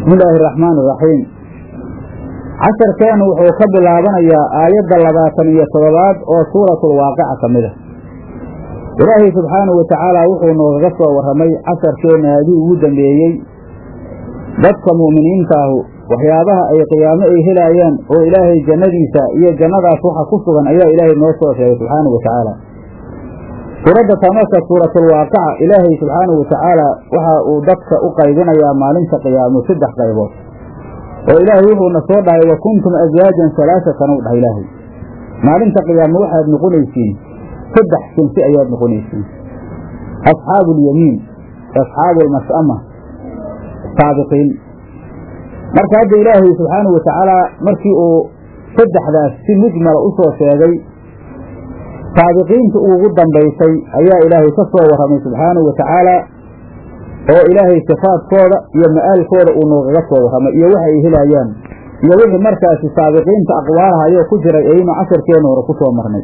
bismi illaahi araxmaani iraxiim casharkeenu wuxuu ka bilaabanayaa aayadda labaatan iyo toddobaad oo suuratulwaaqica ka mid a ilaahay subxaanahu wa tacaala wuxuu noogaga soo warramay casharkeenna adii ugu dambeeyey dadka mu'miniintaahu waxyaabaha ay qiyaamo ay helaayaan oo ilaahay jannadiisa iyo jannadaas waxa ku sugan ayaa ilaahay noo soo sheegay subxaanahu wa tacaala suuradda tamarka suuratulwaaqica ilaahay subxaanahu wa tacaala waxa uu dadka u qaybinayaa maalinta qiyaamo saddex qaybood oo ilaahay wuxuuna soo dhahay wa kuntum aswaajan halaasatan u dhahay ilaahay maalinta qiyaamo waxaad noqonaysiin saddex sinsi ayaad noqonaysiin asxaabu ulyamiin asxaabu almas'ama saabiqiin marka hadda ilaahay subxaanahu wa tacaala markii uu saddexdaas si mujmala u soo sheegay saabiqiinta ugu dambaysay ayaa ilaahay ka soo warramay subxaanahu wa tacaala oo ilaahay sifaadkooda iyo ma'aalkooda uu noogaga soo warramay iyo waxa ay helayaan iyo wixii markaasi saabiqiinta aqwaalaha ayoo ku jiray aynu casharkeenna hore ku soo marnay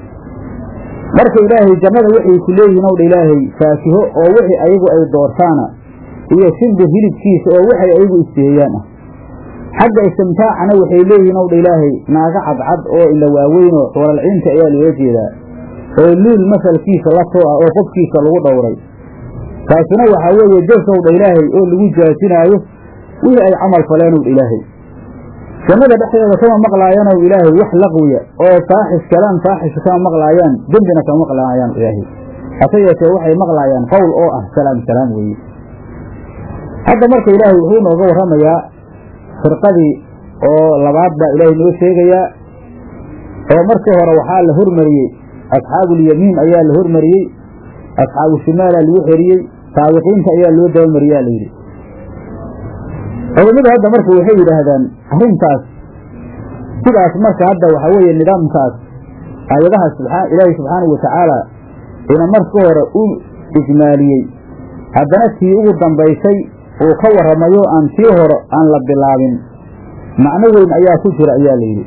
marka ilaahay jannada waxay ku leeyihiin owdha ilaahay faakiho oo wixii ayagu ay doortaana iyo shimbir hilibkiisa oo waxay ayagu isteeyaan ah xagga istimtaacana waxay leeyihiin owdha ilaahay naaga cadcad oo ila waaweynoo xuuralciinta ayaa loola jeedaa oo luul masalkiisa la soo ah oo qofkiisa lagu dhowray taasina waxaa weeye jasowdha ilaahay oo lagu jaasinaayo wixii ay camal faleen owdha ilaahay jannada dhexdeeda kama maqlaayanow ilaahay wax laqwiya oo faaxish kalaan faaxisha kama maqlaayaan dembina kama maqlaayaan ilaahay hase yeeshee waxay maqlaayaan qowl oo ah salaam salaam weeye hadda marka ilaahay wuxuu nooga warramayaa firqadii oo labaad baa ilaahay noo sheegayaa oo markii hore waxaa la hormariyey asxaabuulyamiin ayaa la hormariyey asxaabu shimaalaa lagu xeriyey saabiqiinta ayaa loo dabamariyaa layidhi culammadu hadda marka waxay yidhaahdaan arrintaas sidaas marka hadda waxaa weeye nidaamkaas aayadaha ilaahay subxaanahu wa tacaala ina marka hore u ijmaaliyey haddana tii ugu dambaysay uu ka warramayo aan tii hore aan la bilaabin macno weyn ayaa ku jira ayaa layidhi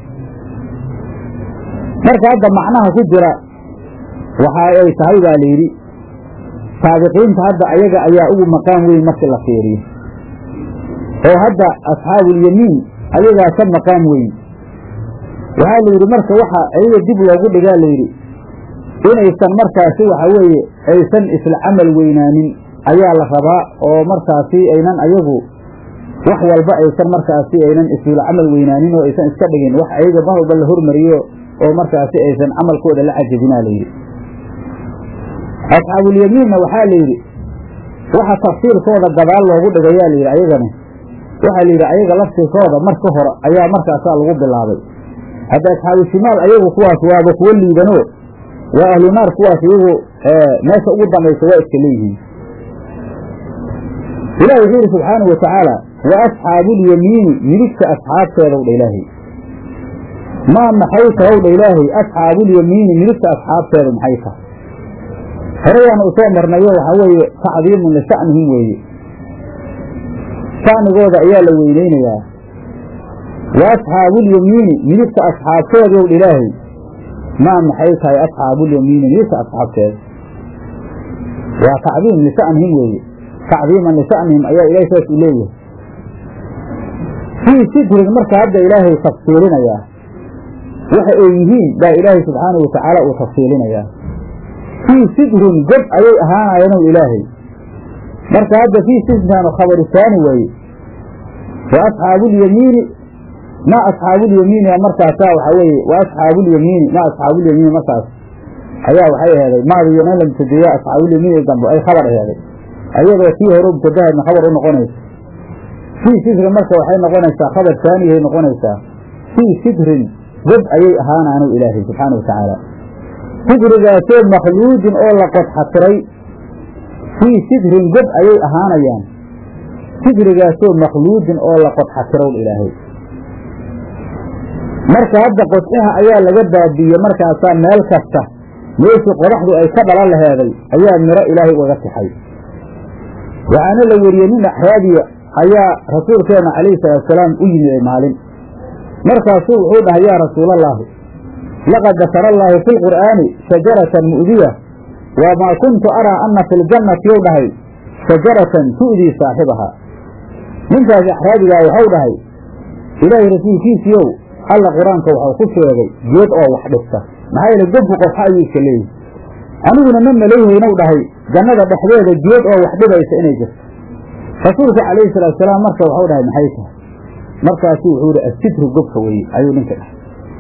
marka hadda macnaha ku jira waxa ay tahay baa layidhi saabiqiinta hadda ayaga ayaa ugu maqaan weyn markii la fiiriyo oo hadda asxaabuulyamiin ayagaa ka maqaan weyn waxaa layidhi marka waxa ayaga dib loogu dhigaa layidhi inaysan markaasi waxa weeye aysan isla camal weynaanin ayaa la rabaa oo markaasi aynan ayagu wax walba aysan markaasi aynan isla camal weynaanin oo aysan iska dhigin wax ayaga mar walba la hormariyo oo markaasi aysan camalkooda la cajabinaa layidhi asxaabuulyamiinna waxaa layidhi waxa tafsiirkooda gadaal loogu dhigayaa layidhi ayagani waxaa layidhi ayaga laftirkooda marka hore ayaa markaasaa lagu bilaabay hadda asxaabu shimaal ayagu kuwaas waaba kuwo liidano waa ahlu naar kuwaas iyagu meesha ugu dambaysa waa iska leeyihiin ilahi wuxuu yidhi subxaanahu wa tacaala wa asxaabuulyamiini midigta asxaabteedaw dha ilaahay maa maxay tahow dha ilaahay asxaabuulyamiini midigta asxaabteeda maxay tahay horeyaanu usoo marnayo waxaa weeye tacdiimun lisha'nihim weeye sha'nigooda ayaa la weyneynayaa wa asxaabuulyamiini midigta asxaabteedaw dha ilaahay maa maxay tahay asxaabuulyamiini midigta asxaabteeda waa tacdiim lisha'nihim weeye tacdiiman lisha'nihim ayaa ilahay saas u leeyahay fii sidrin marka hadda ilaahay tafsiilinayaa waxa ay yihiin baa ilaahay subxaanahu wa tacaala uu tafsiilinayaa fii sidrin god ayay ahaanayeen ilaahay marka hadda fii sidrintaanu khabarisaani waaye wa asxaabuulyamiini ma asxaabuulyamiini markaasaa waxaa weeye wa asxaabuulyamiini ma asxaabuulyamiini markaas ayaa waxay aheeday maadiyo in la mubtadeeya asxaabuulyamiini dambe ay khabar aheeday ayadoo tii hore mubtadahaadna khabar u noqonaysa fii sidrin marka waxay noqonaysaa khabar taaniyahay noqonaysaa fii sidrin god ayay ahaanaanu ilaahay subxaana wa tacaala sidrigaasoo makhluudin oo la qodxatiray fii sidrin god ayay ahaanayaan sidrigaasoo makhluudin oo la qodxatirow ilaahay marka hadda qodxaha ayaa laga baabiiyey markaasaa meel kasta meeshii qodaxdu ay ka dhalan laheeday ayaa miro ilaahay ugaga tixay waxaana la weriyey nin axraabiya ayaa rasuulkeenna calayhi salaatusalaam u yimiday maalin markaasuu wuxuu dhahay yaa rasuulallaahi laqad dakara allaahu fi lqur'aani shajaratan mu'diya wamaa kuntu araa anna fi ljannati yow dhahay shajaratan tu'dii saaxibahaa ninkaas axraabigaa waxau dhahay ilaahay rasuulkiisiiow alla qur-aanka waxau ku sheegay geed oo wax dhigta maxaa yeele gebku qofxa ayuu iska leeyahy aniguna ma malayhaynuu dhahay jannada dhexdeeda geed oo wax dhibaysa inay jirto rasuulka calayhi salaatusalaam marka waxau dhahay maxay tahay markaasu wuxuu ihi assitru gobka weeye ayuu ninka dhahay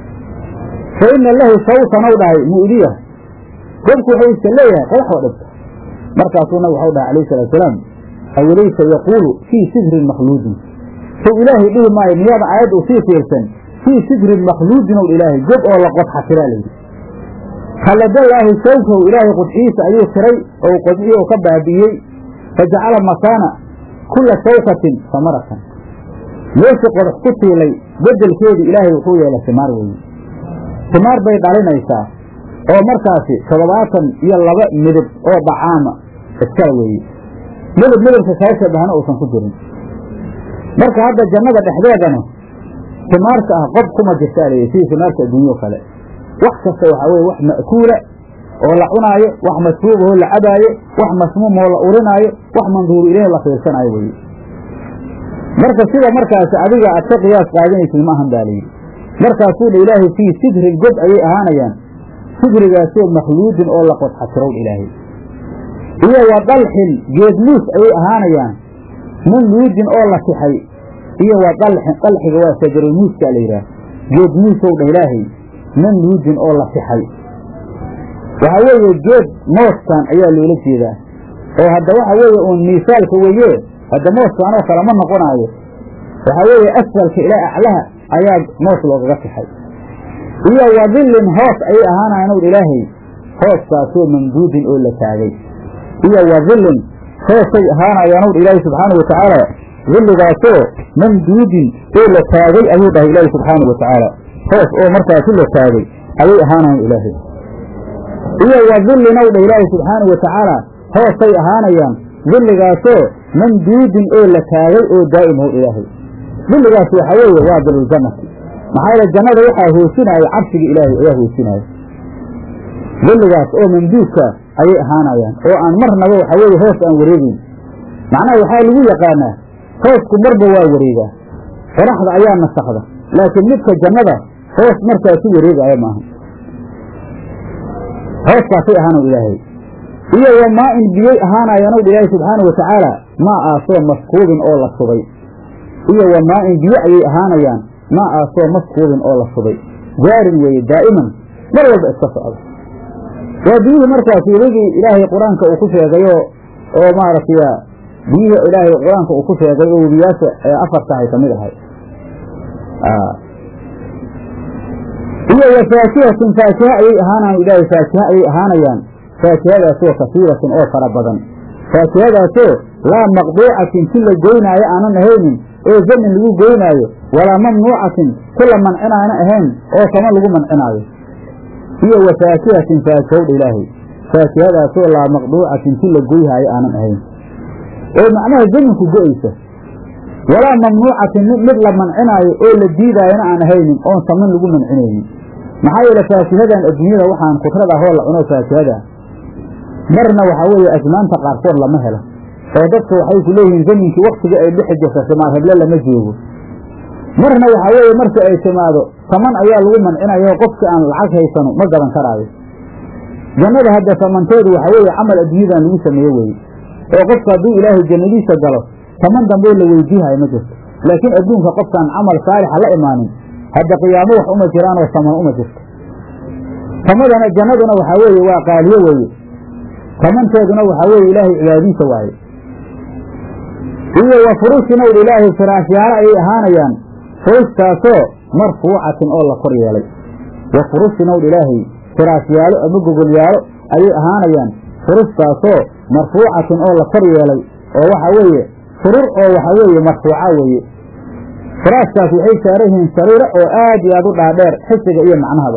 fa ina lahu sawtanow dhahay mu'diya gobku wuxuu iska leeyahay qodax oo dhibta markaasuu nabig waxau dhahay calayhi salaatusalaam awalaysa yaquulu fii sidrin makhluudin sow ilaahay dhihi maayo miyaada aayad uu sii fiirsan fii sidrin makhluudin ow ilaahay gob oo la qodxatiraa layidhi khalladallaahi shawkahu ilaahay qudxiisa ayuu tiray oo qodxii oo ka baabi'iyey fa jacala makaana kulla shawkatin samaratan meeshii qodax ku tiilay beddelkeedii ilaahay wuxuu yeelay simaar weeye simaar bay dhalinaysaa oo markaasi toddobaatan iyo laba midab oo dhacaama iskala weeye midab midabka kaa shabahana uusan ku jirin marka hadda jannada dhexdeedana simaarka ah qob kuma jirtaa layidhi sidii simaarka adduunyao kale wax kasta waxaa weye wax ma'kuula oo la cunaayo wax masruubahoo la cabaayo wax masmuumoo la urinaayo wax manduuru ilaahi la fiirsanaayo weye marka sida markaasi adiga aad ka qiyaas qaadanaysid ma ahan baa layidhi markaasuu dha ilaahay fii sidrin gob ayay ahaanayaan sidrigaasoo makhluudin oo la qodxatirow ilaahay iyo wa dalxin geedmuus ayay ahaanayaan mamluudin oo la tixay iyo wa dalxin dalxiga waa sajarulmuuskaa la yidhaah geedmuusow dha ilaahay mamluudin oo la tixay waxaa weeye geed mooskan ayaa loola jeedaa oo hadda waxa weeye uun miisaalka weeye hadda mooskan oo kale ma noqonaayo waxaa weeye asfalka ilaa aclaha ayaa moos loogaga tixay iyo wa dillin hoos ayay ahaanayan ow ilaahay hooskaasoo mamduudin oo la taagay iyo wa dillin hoosay ahaanayaan ow ilaahay subxaana wa tacaala dilligaasoo mamduudin oo la taagay ayuu dhahay ilaahay subxaana wa tacaala hoos oo markaasi la taagay ayay ahaanayan ilaahay iyo wa dillin ow dhah ilaahay subxaana wa tacaala hoosay ahaanayaan dilligaasoo mamduudin oo la taagay oo daa'im how ilaahay dilligaas waxaa weeye waa diluljannati maxaa yeele jannada waxaa hoosinaayo cabsiga ilaahay ayaa hoosinaayo dilligaas oo mamduudka ayay ahaanayaan oo aan marnaba waxaa weeye hoos aan wareegeyn macnaha waxaa lagu yaqaanaa hoosku marba waa wareegaa qoraxda ayaa nasakda laakiin midka jannada hoos markaasu wareegaayo maaha hooskaasay ahaanow ilaahay iyo wa maa-in biyey ahaanayaanow ilaahay subxaana wa tacaala maa aasoo maskuubin oo la subay iyo wa maa-in biyo ayay ahaanayaan maa aasoo maskuubin oo la subay jaarin weeye daa'iman mar walba iska socda waa biyihii markaas weligii ilaahay qur-aanka uu ku sheegayo oo maaragtay biyihii ilaahay qur-aanka uu ku sheegay oo webiyaasha ee afartahay ka mid ahay iyo wa faakihatin faakiha ayay ahaanayan ilaahay faakiha ayay ahaanayaan faakihadaasoo kasiiratin oo fara badan faakihadaasoo laa maqduucatin ti la goynaayo aanan ahaynin oo zamin lagu goynaayo walaa mamnuucatin ti la mancinaana ahayn oo kama lagu mancinaayo iyo wa faakihatin faakihowdha ilaahay faakihadaasoo laa maqduucatin ti la goyhaayo aanan ahayn oo macnaha zaminku go-aysa walaa mamnuucatin mid la mancinaayo oo la diidaayona aan ahaynin oon saman lagu mancinaynin maxaa yeele faakihadan adduunyada waxaan kudrad ah oo la cuno faakihada marna waxaa weeye asmaanta qaarkood lama helo oo dadka waxay ku leeyihiin zaminkii waktigii ay dhixi jirta simaar heble lama joogo marna waxaa weeye marka ay timaado saman ayaa lagu mancinayo oo qofkii aan lacag haysano ma gaban karaayo jannada hadda samanteedu waxaa weeye camal adduunyadan lagu sameeye weye oo qofka hadduu ilaahay jannadiisa galo saman damboo la weydiihayo ma jirto laakiin adduunka qofkaan camal saalixa la imaanin hadda qiyaamo wax uma jiraanoo saman uma jirto samadana jannaduna waxaa weeye waa qaaliyo weeye samanteeduna waxaa weeye ilaahay cibaadiisa waaye iyo wa furushin ow ilaahay firaashyaalo ayay ahaanayaan furushtaasoo marfuucatin oo la kor yeelay wa furushin ow ilaahay firaashyaalo ama gogolyaalo ayay ahaanayaan furushtaasoo marfuucatin oo la kor yeelay oo waxaa weeye furur oo waxaa weeye marfuuca weeye firaashkaas waxay saaran yihiin sariiro oo aad iyo aad u dhaadheer xisiga iyo macnahaba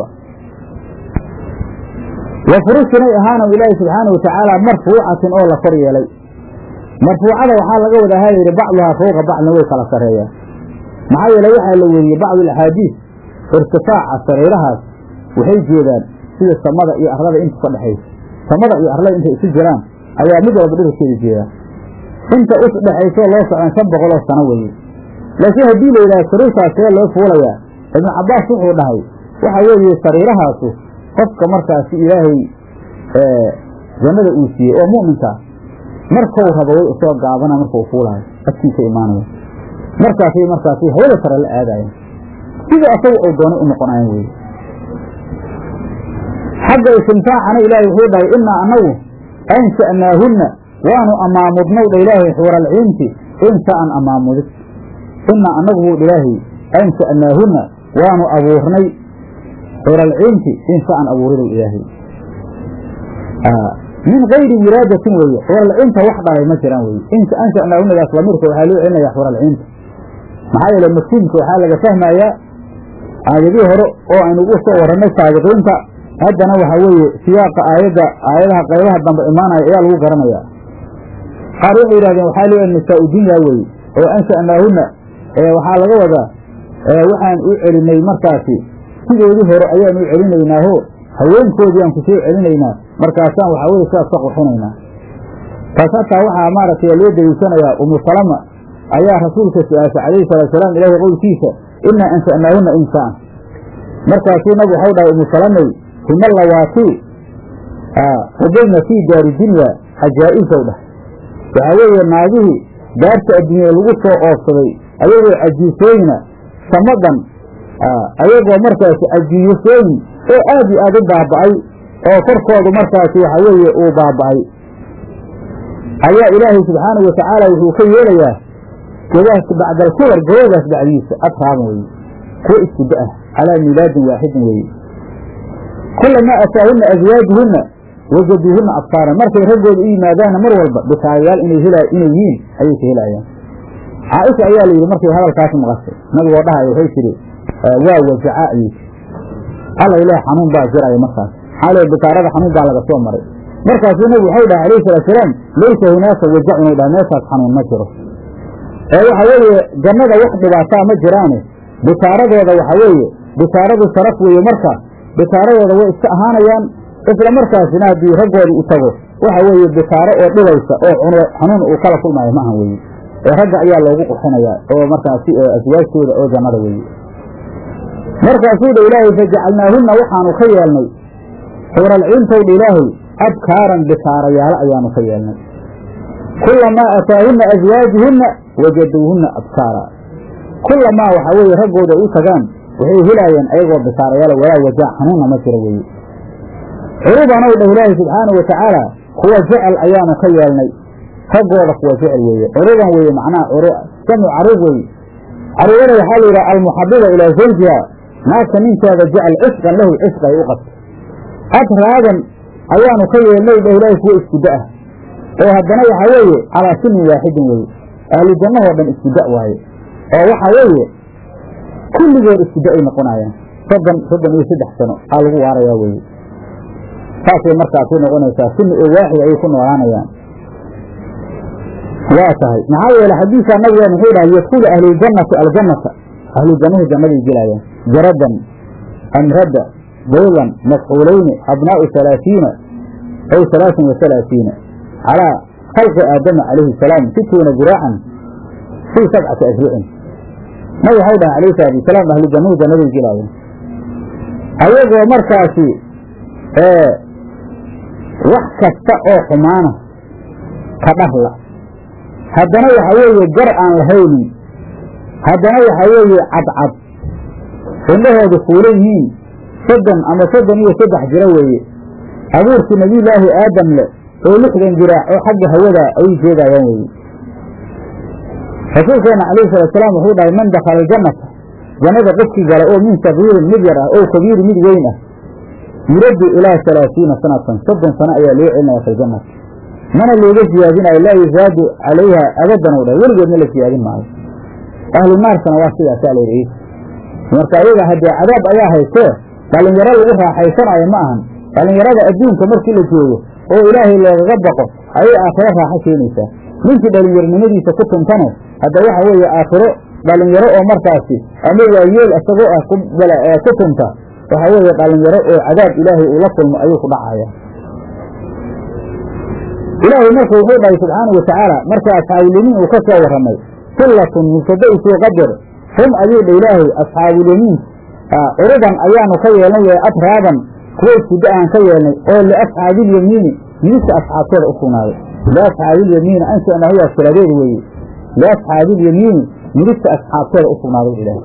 wa furushinay ahaanaw ilaahi subxaana wa tacaala marfuucatin oo la kor yeelay marfuucada waxaa laga wadaa ha yidhi bacduhaa fowqa bacdin way kala sarreeyaan maxaa yeele waxaa la weriyey bacdu alaxaadiis irtifaaca sariirahaas waxay jeedaan sida samada iyo arlada inta ka dhexaysa samada iyo arlada intay isu jiraan ayaa mid walba dhirarkeeda jeedaa inta us dhexayso loo socon shan boqoloo sano weeye laakiin haddii la yidhaha sariirtaas see loo fuulayaa ibnu cabbaas wuxuu dhahay waxa weeye sariirahaasu qofka markaasi ilaahay jannada uu siiyey oo mu'minkaa markau rabo way usoo gaabana markau fuulaayo agtiisa imaanaya markaasay markaasi hawada sare la aadayan sida asaga oo doonay u noqonayan weye xagga istimtaacana ilaahay wuxuu dhahay innaa annagu ansha'naahunna waanu amaamudnow dha ilaahay xuuralciinti insaan amaamudid innaa annagu buu ilaahay ansha'naahunna waanu abuurnay xuuralciinti insaan abuuridow ilaahay min gayri wilaadatin weeye xuralciinta wax dhalay ma jiraan weye ansha'naahunadaas lamiirka waxaa loo celinaya xuralciinta maxaa yeele mafhuumka waxaa laga fahmayaa aayadihii hore oo aynu ugu soo warannay saabiqiinta haddana waxaa weeye siyaaqa aayadda aayadaha qaybaha dambe imaanaya ayaa lagu garanayaa qaar waxay yidhahdeen waxaa loo nisaa u dunya weeye oo ansha'naahunna waxaa laga wadaa waxaan u celinay markaasi sidoodii hore ayaan u celinaynaaho haweenkoodii aan ku soo celinaynaa markaasaan waxaa weye sidaas ka qurxinaynaa taas hataa waxaa maaragtay loo daliishanayaa umu salama ayaa rasuulka su-aashay calayhi salaatusalaam ilaahay qowlkiisa innaa ansha'naahunna insaan markaasuu nabig waxau dhahay umu salamay hima lawaatii qudayna fii daari dunya cajaa'ibsow dhah waxaa weeye naagihii daarta adduunya lagu soo oofsaday ayagoo cajiisooyina samadan ayagoo markaasi cajiisooyin oo aad iyo aad u baaba'ay oo korkoodu markaasi waxa weeye uu baaba'ay ayaa ilaahay subxaanahu watacaala wuxuu ka yeelayaa godaas bacdalkubar gobadaas bacdiisa atraaban weye kuwo isku da-ah calaa miilaadin waaxidin weeye kulamaa ataahunna aswaajuhunna wajaduuhunna absaaran markay raggooda u yimaadaanna mar walba bikaarayaal inay hela inay yihiin ayay ka helaayaan caaisha ayaa la yidhi markay hadalkaas maqashay nabigoo dhahayo waxay tidhi waa wajaca ayay tii alla ilaah xanuun baa jiraya markaas maxaa lee bikaarada xanuun baa laga soo maray markaasuu nabigu waxau dhahay alayhi salaatusalaam laysa hunaaka wajacun dhaha meeshaas xanuun ma jiro ee waxa weeye jannada wax dhibaataa ma jiraane bikaaradooda waxa weeye bikaaradu sharaf weeye marka bikaaradooda way iska ahaanayaan isla markaasina haddii raggooda u tago waxa weeye bikaaro oo dhibaysa oo xanuun uu kala kulmaayo ma ahan weeye ee ragga ayaa loogu qurxinayaa oo markaasi aswaajtooda oo jannada weeye markaasuu dha ilaahay fajacalnaahunna waxaanu ka yeelnay xuuralciintowdha ilaahay abkaaran bikaarayaalo ayaanu ka yeelnay kulamaa ataahunna aswaajuhunna wajaduuhunna abkaara kulamaa waxaa weeye raggooda ay u tagaan waxay helaayeen ayagoo bikaarayaalo walaa wajaa xanuunna ma jiro weeye curubanow dhah ilaahay subxaanau watacaala kuwa jecel ayaanu ka yeelnay raggooda kuwa jecel weeye curuban weeye macnaha jamcu caruub weeye caruubada waxaa la yidhaha almuxabiba ilaa zawjiha naagta ninkeeda jecel cisqan lahu cisq ay u qabto atraadan ayaanu ka yeelnay dhah ilaahay kuwa isku da-ah oo haddana waxaa weeye calaa sinin waaxidin weeye ahlu jannahoo dhan isku da waaye oo waxaa weeye kulligood isku da ay noqonayaan soddon soddon iyo saddex sano aa lagu waarayaa weeye saasay markaasi noqonaysaa sini oo waaxid ayay ku noolaanayaan waa tahay maxaa yeele xadiisaa nabigeena wuxuu dhahay yadkulu ahluljannati aljannata ahlujannahu jannaday gelaayaan jaradan amrada baylan mafcuulayni abnaa'u halaasiina aw halaasin wa halaasiina calaa khalqi aadama calayhi salaam situuna diraacan fii sabcati asbucin nabi waxau dhahay alayhi salaatu wasalaam ahlu jannahu jannaday gelaayaan ayagoo markaasi wax kasta oo xumaana ka dhahla haddana waxa weeye gar aan lahaynin haddana waxaa weeye cadcad indhahoodu fuulan yihiin soddon ama soddon iyo saddex jiro weeye abuurkii nebiyulaahi aadam leh oo lixdan jiraac oo xagga hawada ayay jeedaayaan weeye rasuulkeena calayhi salaatusalaam wuxuu dhahay man dakhala aljannata jannada qofkii gala oo min sagiirin mid yar ah oo kabiiri mid weyn ah yuraddu ilaa halaasiina sanatan soddon sano ayaa loo celinaya filjannati mana looga siyaadinayo laa yusaadu calayha abadan u dhahay weligeedna la siyaadin maayo ahlu naarkana waa sidaasaa la yidhi marka ayaga haddee cadaab ayaa haystee dhallinyaro lagu raaxaysanayo ma ahan dhallinyarada adduunka markii la joogo oo ilaahay loogaga baqo ayay aakhiro raaxo keenaysaa ninkii dhallinyaronimadiisa ku tuntane hadda waxa weeye aakhiro dhallinyaro oo markaasi ama waayeel isagoo ah ku tunta waxa weeye dhallinyaro oo cadaab ilaahay uu la kulmo ayuu ku dhacaya ilaahay marka wuxuu dhahay subxaana wa tacaala marka asxaabulyamiin uu ka soo warramay sillatun mubtada isuu qadar hum ayuu dha ilaahay asxaabulyamiin curuban ayaanu ka yeelnay wee atraaban kuwa iskuda aan ka yeelnay oo liasxaabiilyamiini midigta asxaabtooda u sugnaaday liasxaabiilyamiini anshanahuyaa siradeed weeye liasxaabiilyamiini midigta asxaabtooda u sugnaaday ilaahay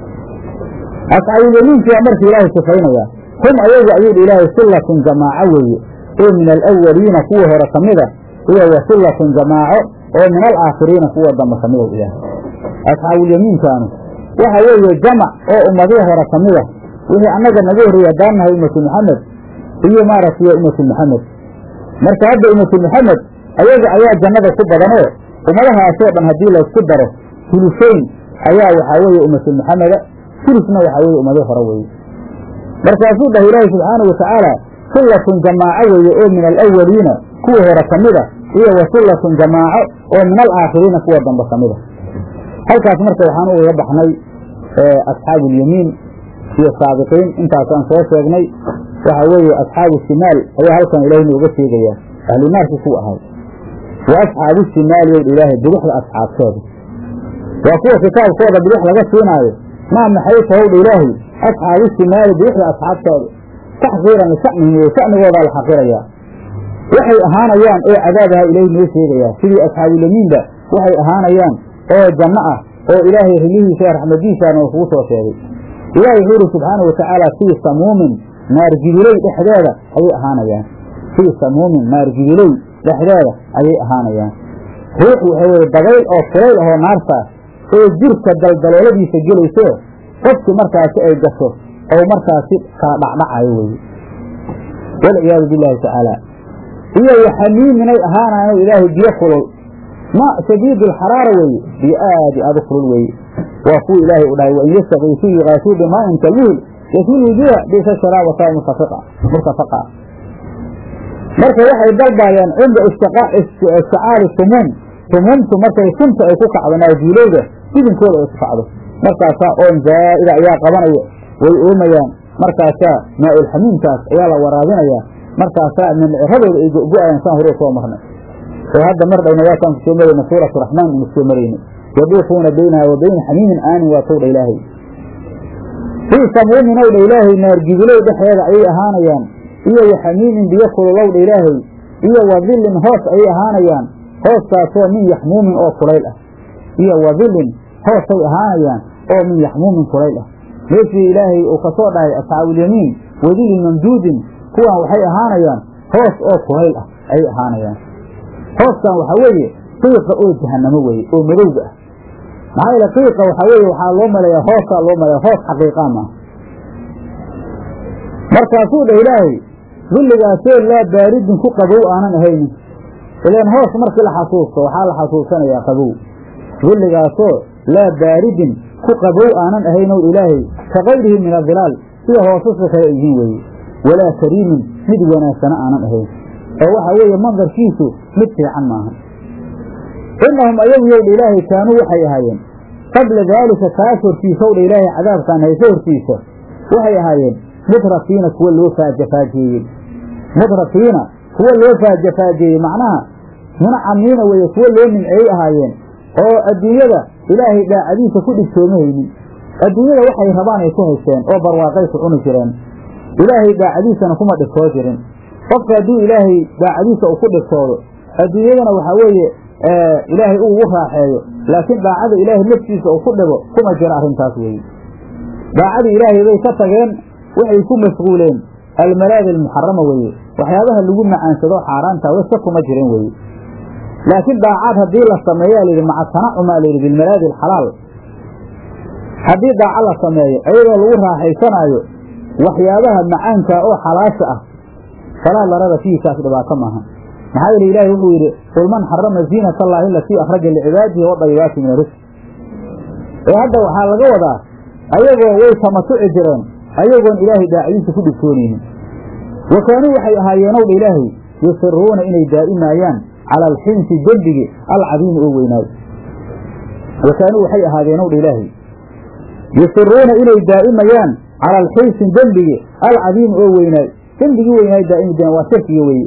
asxaabulyamiinki waa markii ilaahay sifaynaya hum ayagu ayuu dha ilaahay sillatun jamaaco weeye oo min alawaliina kuwa hore ka mida iyo wa sillatun jamaaco oo min alaakhiriina kuwa dambe ka mida ilaahay asxaabulyamiinkaanu waxa weeye jamac oo ummadihii hore ka mida wixii annaga naga horreeyey haddaan nahay ummatu maxamed iyo maaragtay ummatu maxamed marka hadda ummatu maxamed ayaga ayaa jannada ku badanoo ummadahaasoo dhan haddii laysku daro hulusayn ayaa waxaa weeye ummatu maxameda hulusna waxaa weeye ummadii hore weeye markaasuu dhahay ilaahi subxaana wa tacaala sillatun jamaaco weeye oo min alawaliina kuwa hore ka mida iyo wa sillatun jamaaco oo min alaakhiriina kuwa dambe ka mida halkaas marka waxaan ugaga baxnay asxaabu ulyamiin iyo saabiqiin intaasaan soo sheegnay waxa weeye asxaabu shimaal ayaa halkan ilaahay nooga sheegaya ahlunaarki ku ahay wa asxaabu shimaali ow ilaahay bidixda asxaabtooda waa kuwa kitaabkooda bidix laga siinaayo maa maxay tahowdha ilaahay asxaabu shimaali bidixda asxaabtooda taxqiiran lisacmihim weye sacmigoodaa la xaqirayaa waxay ahaanayaan oo cadaabaha ilaahay noo sheegayaa sidii asxaabulyamiinba waxay ahaanayaan oo janno ah oo ilaahay rilihiisa ee raxmadiisaana kugu soo sheegay ilaahay wuxuu yidhi subxaana wa tacaala fii samuumin naargidiley dhexdeeda ayay ahaanayaan fii samuumin naargidiley dhexdeeda ayay ahaanayaan ruux waxa weye dabayl oo kulayl ahoo naartaa oo jirka daldalooladiisa gelayso qofkii markaasi ay gasho oo markaasi kala dhacdhacayo weye walciyaadu bilaahi tacaala iyo waxamiiminay ahaanayan ilaahay biyo kulul ma shadiid alxaraara weeye biyo aadi aad u kulul weeye waa kuwa ilaahay u dhahay wain yastakiisuu yuqaasuu bimaa'in kalmuhil yasmil wujuuha bisa sharaabata murtafaqa marka waxay dalbaayaan cinda isticaari sumuum sumuumtu markay sunta ay ku kacdo naajiileyda idinkooda ay ku kacdo markaasaa oon zaa'ida ayaa qabanaya way oomayaan markaasaa maa-ulxamiimkaas ayaa la waraabinayaa markaasaa mindciradooda ay go-go-ayaan saan hore soo marnay oo hadda mar dhowna waataan ku soo marayna suuratu raxmaan inu soo marayna yaduufuuna baynaha wa bayna xamiimin aanin waa towdha ilaahay fii samuumin owdha ilaahay naargidilow dhexdeeda ayay ahaanayaan iyo wa xamiimin biyo kululowdha ilaahay iyo wa dillin hoos ayay ahaanayaan hooskaasoo min yaxmuumin oo kulayl ah iyo wa dillin hoosay ahaanayaan oo min yaxmuumin kulayl ah meeshii ilaahay uu ka soo dhahay asxaabuulyamiin wadilin mamduudin kuwan waxay ahaanayaan hoos oo kulayl ah ayay ahaanayaan hooskan waxaa weeye qiiqa oo jahanamo weeye oo madowga ah maxaa yeele qiiqa waxaa weeye waxaa loo maleeyaa hoosaa loo maleeya hoos xaqiiqaa maaha markaasuu dhah ilaahay dulligaasoo laa baaridin ku qabow aanan ahaynin ilaan hoos markii la xasuusto waxaa la xasuusanayaa qabow dulligaasoo laa baaridin ku qabow aanan ahaynow ilaahay ka kayrihi min adilaal sida hoosasa kale ay yihiin weeye walaa kariimin mid wanaagsana aanan ahayn oo waxa weeye mandarkiisu mid fiican maaha inahum ayagu yowdha ilaahay kaanuu waxay ahaayeen qabla daalika kaas hortiisa owdha ilaahay cadaabkaan hayso hortiisa waxay ahaayeen mutrafiina kuwa loo faajafaajeeyey mutrafiina kuwa loo faajafaajeeyey macnaha munacamiina weeye kuwa loo nimceeyey ahaayeen oo adduunyada ilaahay daacadiisa ku dhigtoomahaynin adduunyada waxay rabaan ay ku haysteen oo barwaaqay ku cuni jireen ilaahay daacadiisana kuma dhigtoo jirin qofka hadduu ilaahay daacadiisa uu ku dhigtoodo adduunyadana waxaa weeye ilaahay uu ugu raaxeeyo laakiin daacada ilaahay naftiisa uu ku dhigo kuma jiro arrintaas weeye daacadii ilaahay bay ka tageen waxay ku mashquuleen almalaadi almuxarama weeye waxyaabaha lagu macaansado xaaraanta wayska kuma jirin weeye laakiin daacaad haddii la sameeyaa layidhi maca tanacumaa layidhi bilmalaadi alxalaal haddii daaco la sameeyo iyadoo lagu raaxaysanaayo waxyaabaha macaanka oo xalaasha ah falaa larada fiihikaas dhibaato maaha maxaa yeele ilaahi wuxuu yidhi qul man xarama ziinata allaahi alatii akhraja licibaadihi wadayibaati min arisq ee hadda waxaa laga wadaa ayagoo way tamatuci jireen ayagoon ilaahay daacadiisa ku dhigtoonaynin wa kaanuu waxay ahaayeenowdha ilaahay yusiruuna inay daa'imaayaan cala alxinsi dembigi alcadiimi oo weynaayo wa kaanuu waxay ahaadeenowdha ilaahay yusiruuna inay daa'imayaan cala alxinsi dembigi alcadiimi oo weynaayo dembigii weynaayo daa'imi deen waa shirkiga weeye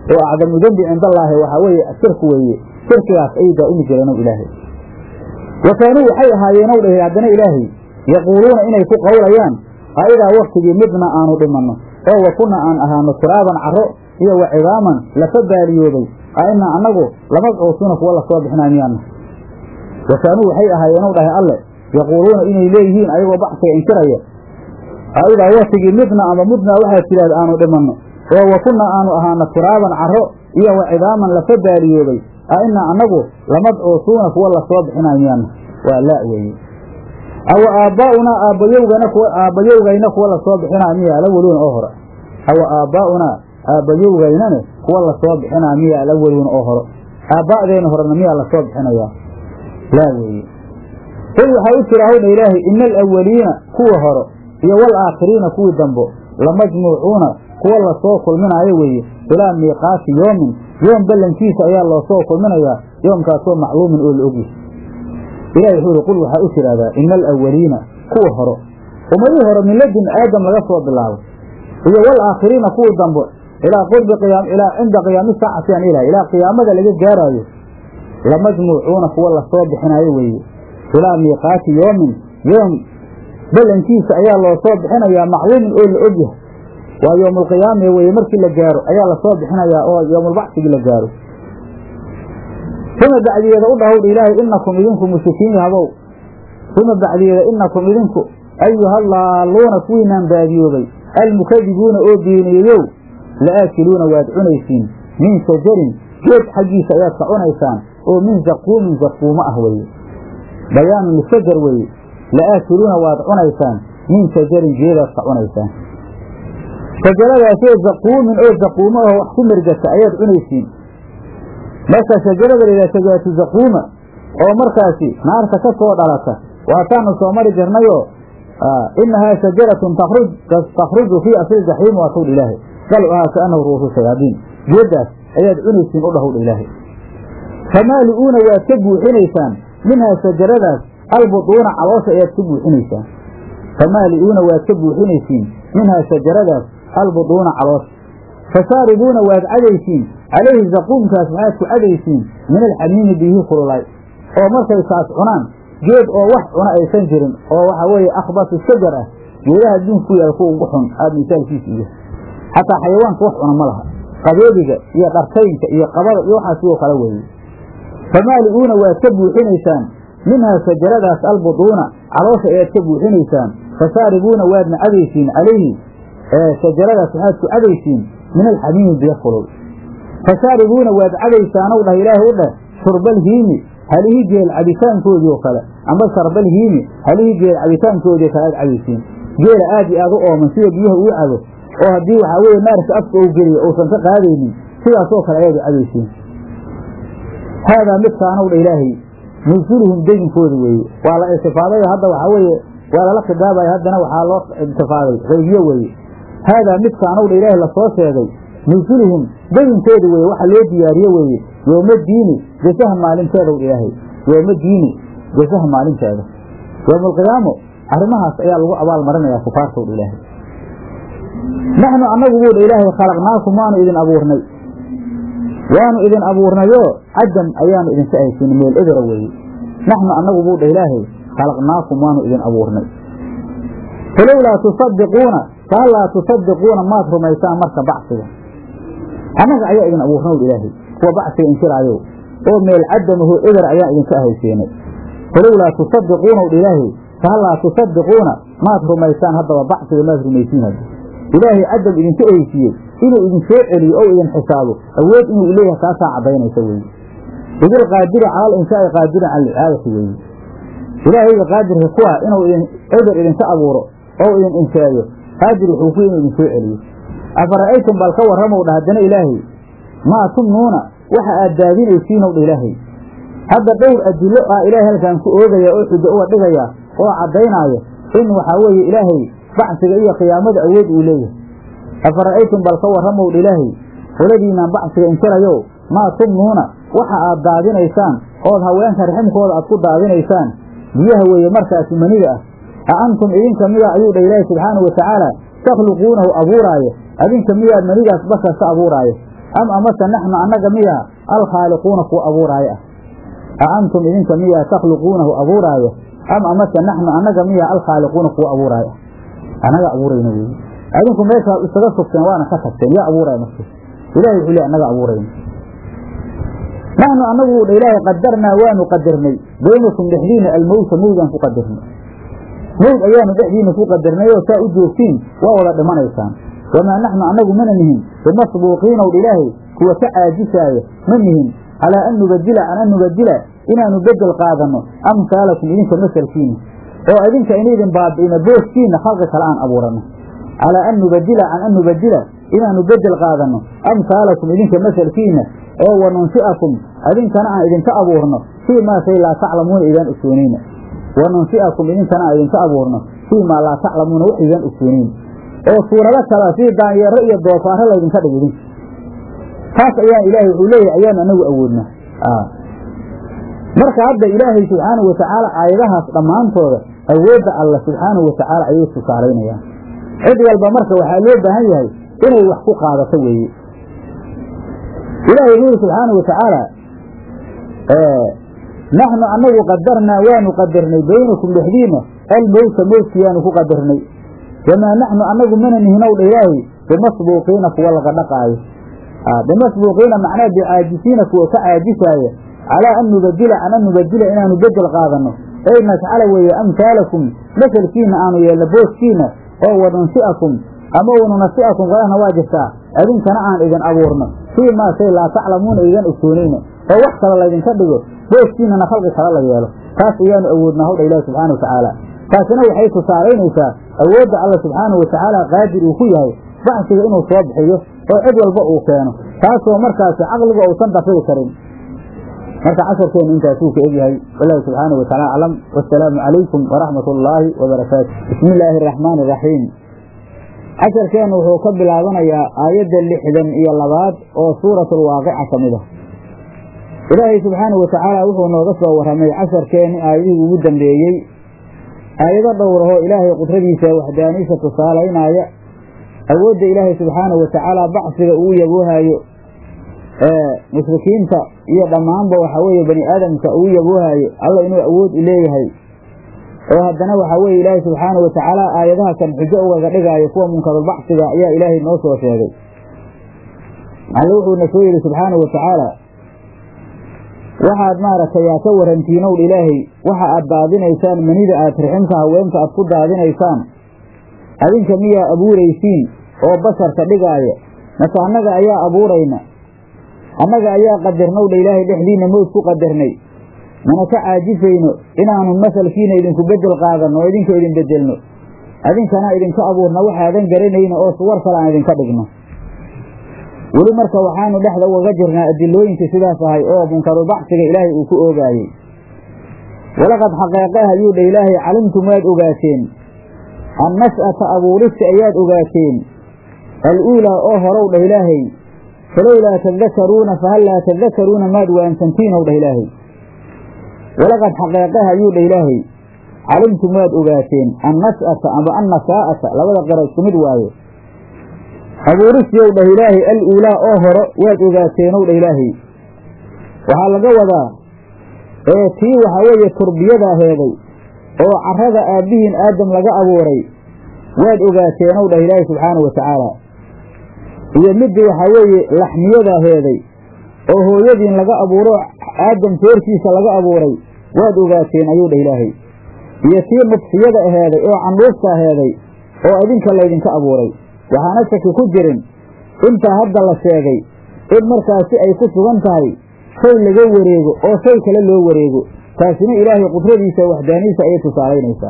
oo acdamu dembi cindallaahi waxaa weeye shirku weeye shirkigaas ayay daa'imi jireen ow ilaahay wa kaanuu waxay ahaayeenow dhahay haddana ilaahay yaquuluuna inay ku qowlayaan aidaa waktigii midna aanu dhimanno oo wa kunna aan ahaano turaaban carro iyo wa cidaaman lafa baaliyoobay a inaa annagu lamabcuusuuna kuwa lasoo bixinaa miyaana wa kaanuu waxay ahaayeenow dhahay alle yaquuluuna inay leeyihiin ayagoo baxsiga inkiraya aidaa waktigii midna ama mudna waxaad tidhahda aanu dhimanno oo wa kunna aanu ahaano turaaban carro iyo wa cidaaman lafa baaliyoobay a inaa annagu lamabcuusuuna kuwa lasoo bixinaa miyaana waa laa weeye awa aabbaa'unaa aabbayowgana kuwa aabbayowgayna kuwa lasoo bixinaa miya alaweliina oo hore awa aabbaa'unaa aabbayowgaynane kuwa lasoo bixinaa miya alaweliina oo hore aabba'deenna horena miyaa lasoo bixinayaa laa weeye qul waxaa u jira hawdha ilaahay ina alawaliina kuwa hore iyo waalaakhiriina kuwii dambo lamajmuucuuna kuwa lasoo kulminaayo weeye ilaa miiqaati yoomin yoom ballankiisa ayaa loosoo kulminayaa yoomkaasoo macluumin oo la ogyahay ilahi wuxuu yihi qul waxaa u tidhahdaa ina alawaliina kuwa horo ummadihii hore min ladun aadam laga soo bilaabo iyo waalaakhiriina kuwii dambe ilaa qurbi qiyaam ilaa cinda qiyaami saacati aan ilahay ilaa qiyaamada laga gaaraayo lamajmuucuuna kuwa lasoo bixinaayo weeye ilaa miiqaati yoomin yoom ballankiisa ayaa loosoo bixinayaa macluumin oo la ogyahay waa yoomulqiyaame weye markii la gaaro ayaa lasoo bixinayaa oo yoomulbacsigii la gaaro uma bacdiyeeda u dhahowdha ilaahay inakum idinku mushrikiin yahabow uma bacdiyeeda inakum idinku ayuhallaaluuna kuwiinaan baadiyoobay almukadibuuna oo beeniyeyow la'aakiluuna waad cunaysiin min shajarin geed xaggiisa ayaad ka cunaysaan oo min zaquumin zaquumo ah weeye bayaanun lishajar weeye la'aakiluuna waad cunaysaan min shajarin geedaad ka cunaysaan shajaradaasoo zaquumin oo zaquumo aho wax ku mergata ayaad cunaysiin marka shajarada layidhaha shajaratu zaquuma oo markaasi naarta ka soo dhalata waataanu soo mari jirnayoo inahaa shajaratun takhruju fii asli jaxiim waa towdha ilaahay dalcuhaa kaanahu ruusu shayaadiin geeddaas ayaad cunaysiin u dhahowdha ilaahay famaali'uuna waad ka buuxinaysaan minhaa shajaradaas albuduuna caloosha ayaad ka buuxinaysaan famaali'uuna waad ka buuxinaysiin minhaa shajaradaas albuduuna caloosha fashaaribuuna waad cadaysiin calayhi zaquumkaas waxaad ku cadaysiin min alxamiimi biyihii kululay oo markay taas cunaan geed oo wax cuna aysan jirin oo waxaa weeye akhbasu shajar ah geedaha adduunka ku yaal kuwa ugu xun aada misaalkiisa iyo xataa xayawaanka wax cuna ma laha qabeediga iyo dhartaynka iyo qabada iyo waxaas sidoo kale weeye famaali'uuna waad ka buuxinaysaan minhaa shajaradaas albuduuna caloosha ayaad ka buuxinaysaan fashaaribuuna waadna cadaysiin calayhi shajaradaas waxaad ku cadaysiin min alxamiimi biyo kulul fashaaribuuna waad cadaysaanow dhah ilaahay u dheh shurbalhiimi halihii geel cabitaankoodii oo kale amba sharbalhiimi halihii geel cabitaankoodii kale aad cadaysiin geela aad iyo aad u ooman sida biyaha uu cabo oo haddii waxaa weeye naarka afka ou geliyo uusan ka qaadaynin sidaasoo kale ayaad u cadaysiin haadaa midkaanow dha ilaahay nusuluhum deginkooda weeye waa la iltifaaday hadda waxaa weeye waa lala khidaabaya haddana waxaa loo iltifaaday qaybiyo weeye haadaa midkaanow dha ilaahay lasoo sheegay nusuluhum deginkooda weeye waxa loo diyaariye weeye yooma diini gesaha maalinteeda w ilaahay yooma diini gesaha maalinteeda yowmaalqiyaamo arrimahaas ayaa lagu abaal marinayaa kufaarta wdha ilaahay naxnu annagu buudha ilaahay khalaqnaakum waanu idin abuurnay waanu idin abuurnayoo cadam ayaanu idinka ahaysiin meel ebera weeye naxnu annagu buudha ilaahay khalaqnaakum waanu idin abuurnay falowlaa tusadiquuna fahallaa tusadiquuna maad rumaysaan marka bacsiga annaga ayaa idin abuurna wdha ilaahay kuwa bacsiga inkiraayo oo meel cadamaho eber ayaan idinka ahaysiinay falowlaa tusadiquuna wdha ilaahay fahallaa tusadiquuna maad rumaysaan haddaba bacsiga maad rumaysiin hadda ilaahay cadam idinka ehaysiiyey inuu idin soo celiyo ou idin xisaabo awood inuu leeyahay taasaa caddaynaysa weeye idilqaadiri cala alinsaa'i qaadiran cala alicaadati weeye ilaahayga qaadirka ku ah inuu idin eber idinka abuuro oo idin insheeyo qaadir wuxuu ku inuu idin soo celiyo afara'aytum bal ka warramow dha haddana ilaahay maa tumnuuna waxa aad daadinaysiinow dha ilaahay hadda dhowr adillo ah ilaahay halkaan ku oogaya oo xujo uga dhigaya oo caddaynaayo in waxaa weeye ilaahay bacsiga iyo qiyaamada awood uu leeyahay afara'aytum bal ka warramow dha ilaahay qoladiinaan bacsiga inkirayow maa tumnuuna waxa aad daadinaysaan ood haweenka raximkooda aad ku daadinaysaan biyaha weeye markaasi maniga ah a antum idinka mida ayuu dha ilaahi subxaanahu watacaala takhluquunahu abuuraayo adinka miyaad manigaas basharka abuuraayo am amase naxnu annaga miyaa alkhaaliquuna kuwa abuuraayo ah a antum idinka miyaa takhluquunahu abuuraayo am amase naxnu annaga miyaa alkhaaliquuna kuwa abuuraayo ah annaga abuurayna weeye adinku meeshaad isaga sugteen waana ka tagteen yaa abuuraya marka ilahay wuxuu le annaga abuurayna naxnu annagu dha ilaahay qadarnaa waanu qadarnay baynakum dhexdiina almowta mowdaan ku qadarnay mowd ayaanu dhexdiina ku qadarnay oo saa u joogtiin waa wada dhimanaysaan wamaa naxnu annagu mana nihin bimasbuuqiinow dha ilaahay kuwa ka caajisaaya ma nihin calaa an nubadila can an nubadila inaanu bedel qaadanno amhaalakum idinka masalkiina oo idinka inaydin baabi'ina booskiina khalqi kale aan abuuranno calaa an nubadila can an nubadila inaanu bedel qaadanno amhaalakum idinka masalkiina oo wanunsi'akum idinkana aan idinka abuurno fii maa shay laa taclamuuna idaan ogsoonayna wanunsi'akum idinkana aan idinka abuurno fii maa laa taclamuuna wax idaan ogsoonayna oo suurado kala sii daanyeero iyo doofaaro laydinka dhig idinka taas ayaan ilaahay wuxuu leeyahay ayaanu anagu awoodnaa marka hadda ilaahay subxaanahu watacaala aayadahaas dhammaantooda awoodda alla subxaanahu watacaala ayay tusaalaynayaan cid walba marka waxaa loo baahan yahay inay wax ku qaadato weeye ilaahay wuxuu yidhi subxaanahu watacaala naxnu annagu qadarnaa waanu qadarnay baynakum dhexdiina almowta mowtkiyaanu ku qadarnay wamaa naxnu annagu mana nihinow dha ilaahay bimasbuuqiina kuwa laga dhaqaayo bimasbuuqiina macnaa bicaajisiina kuwa ka caajisaaya calaa an nubadila can an nubadila inaanu bedel qaadanno ey najcala weeye amhaalakum masalkiina aanu yeelno booskiina oo wanunsi'akum ama wanunasi'akum qalahna waa jirtaa idinkana aan idin abuurno fii maa shay laa taclamuuna idan ogsoonayna oo wax kale laydinka dhigo booskiinana khalqi kale la yeelo taas ayaanu awoodnaa hawdha ilahi subxana wa tacaala taasina waxay tusaalaynaysaa awoodda alla subxaanahu watacaala qaadir uu ku yahay baxsiga inuu soo bixiyo oo cid walba uu keeno taasoo markaasi caqligu uusan dafiri karin marka casharkeenu intaasuu ka egyahay wallahu subxaanahu wataala aclam wasalaamu calaykum waraxmat ullaahi wabarakaatu bismi illaahi araxmaani iraxiim casharkeennu wuxuu ka bilaabanayaa aayadda lixdan iyo labaad oo suuratulwaaqica ka mid ah ilaahay subxaanahu watacaala wuxuu nooga soo warramay casharkeenni aayadihii ugu dambeeyey aayado dhowrahoo ilaahay qudradiisa waxdaaniisa tusaalaynaya awoodda ilaahay subxaanahu watacaala bacsiga uu yaboohayo ee mushrikiinta iyo dhammaanba waxa weeye bani aadamka uu yaboohayo alla inuu awood u leeyahay oo haddana waxaa weeye ilaahay subxaanahu watacaala aayadaha kan xujo ugaga dhigaayo kuwa munkarulbacsiga ayaa ilaahay noo soo sheegay alle wuxuuna soo yidhi subxaanahu watacaala waxaad maaragtay yaa ka warantiinowdh ilaahay waxa aad daadinaysaan manida aad riximka haweenka aad ku daadinaysaan adinka miyaa abuuraysiin oo basharka dhigaaya mase annaga ayaa abuurayna annaga ayaa qadarnowdha ilaahay dhexdiinna mowd ku qadarnay mana ka caajisayno inaanu masalkiina idinku bedel qaadanno oo idinka idin bedelno adinkana idinka abuurna waxaadan garanayno oo suwar kale aan idinka dhigno weli marka waxaanu dhexda ugaga jirnaa adilooyinkii sidaas ahay oo munkarulbacsiga ilaahay uu ku oogaayey walaqad xaqeeqah ayuu dha ilaahay calimtum waad ogaateen annash'ata abuurista ayaad ogaateen al-uulaa oo horow dhah ilaahay falowlaa tadakaruuna fahal laa tadakaruuna maad waansantiinow dhah ilaahay walaqad xaqeeqah ayuu dha ilaahay calimtum waad ogaateen annash'ata amba annasaa'ata labada qara isku mid waaye abuuristiyow dhah ilaahay al uulaa oo horo waad ogaateenow dhah ilaahay waxaa laga wadaa ee tii waxaa weeye turbiyada heeday oo carrada aabbihiin aadam laga abuuray waad ogaateenow dhah ilaahay subxaana wa tacaala iyo middii waxaa weeye laxmiyada heeday oo hooyadiin laga abuuro aadam soortiisa laga abuuray waad ogaateen ayuu dhah ilaahay iyo tii nudfiyada aheeday oo candhuufta aheeday oo idinka laydinka abuuray waxaana shaki ku jirin intaa hadda la sheegay in markaasi ay ku sugan tahay shay laga wareego oo shay kale loo wareego taasina ilaahay qudradiisa waxdaaniisa ayay tusaalaynaysaa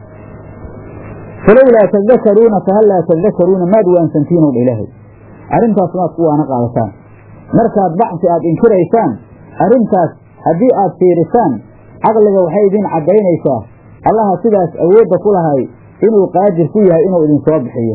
falowlaa tadakaruuna fahal laa tadakaruuna maad waansantiinow dha ilaahay arrintaas maad ku waana qaadataan markaad bacsi aad inkiraysaan arrintaas haddii aad fiirisaan caqliga waxay idiin caddaynaysaa allaha sidaas awoodda ku lahay inuu qaadir ku yahay inuu idinsoo bixiyo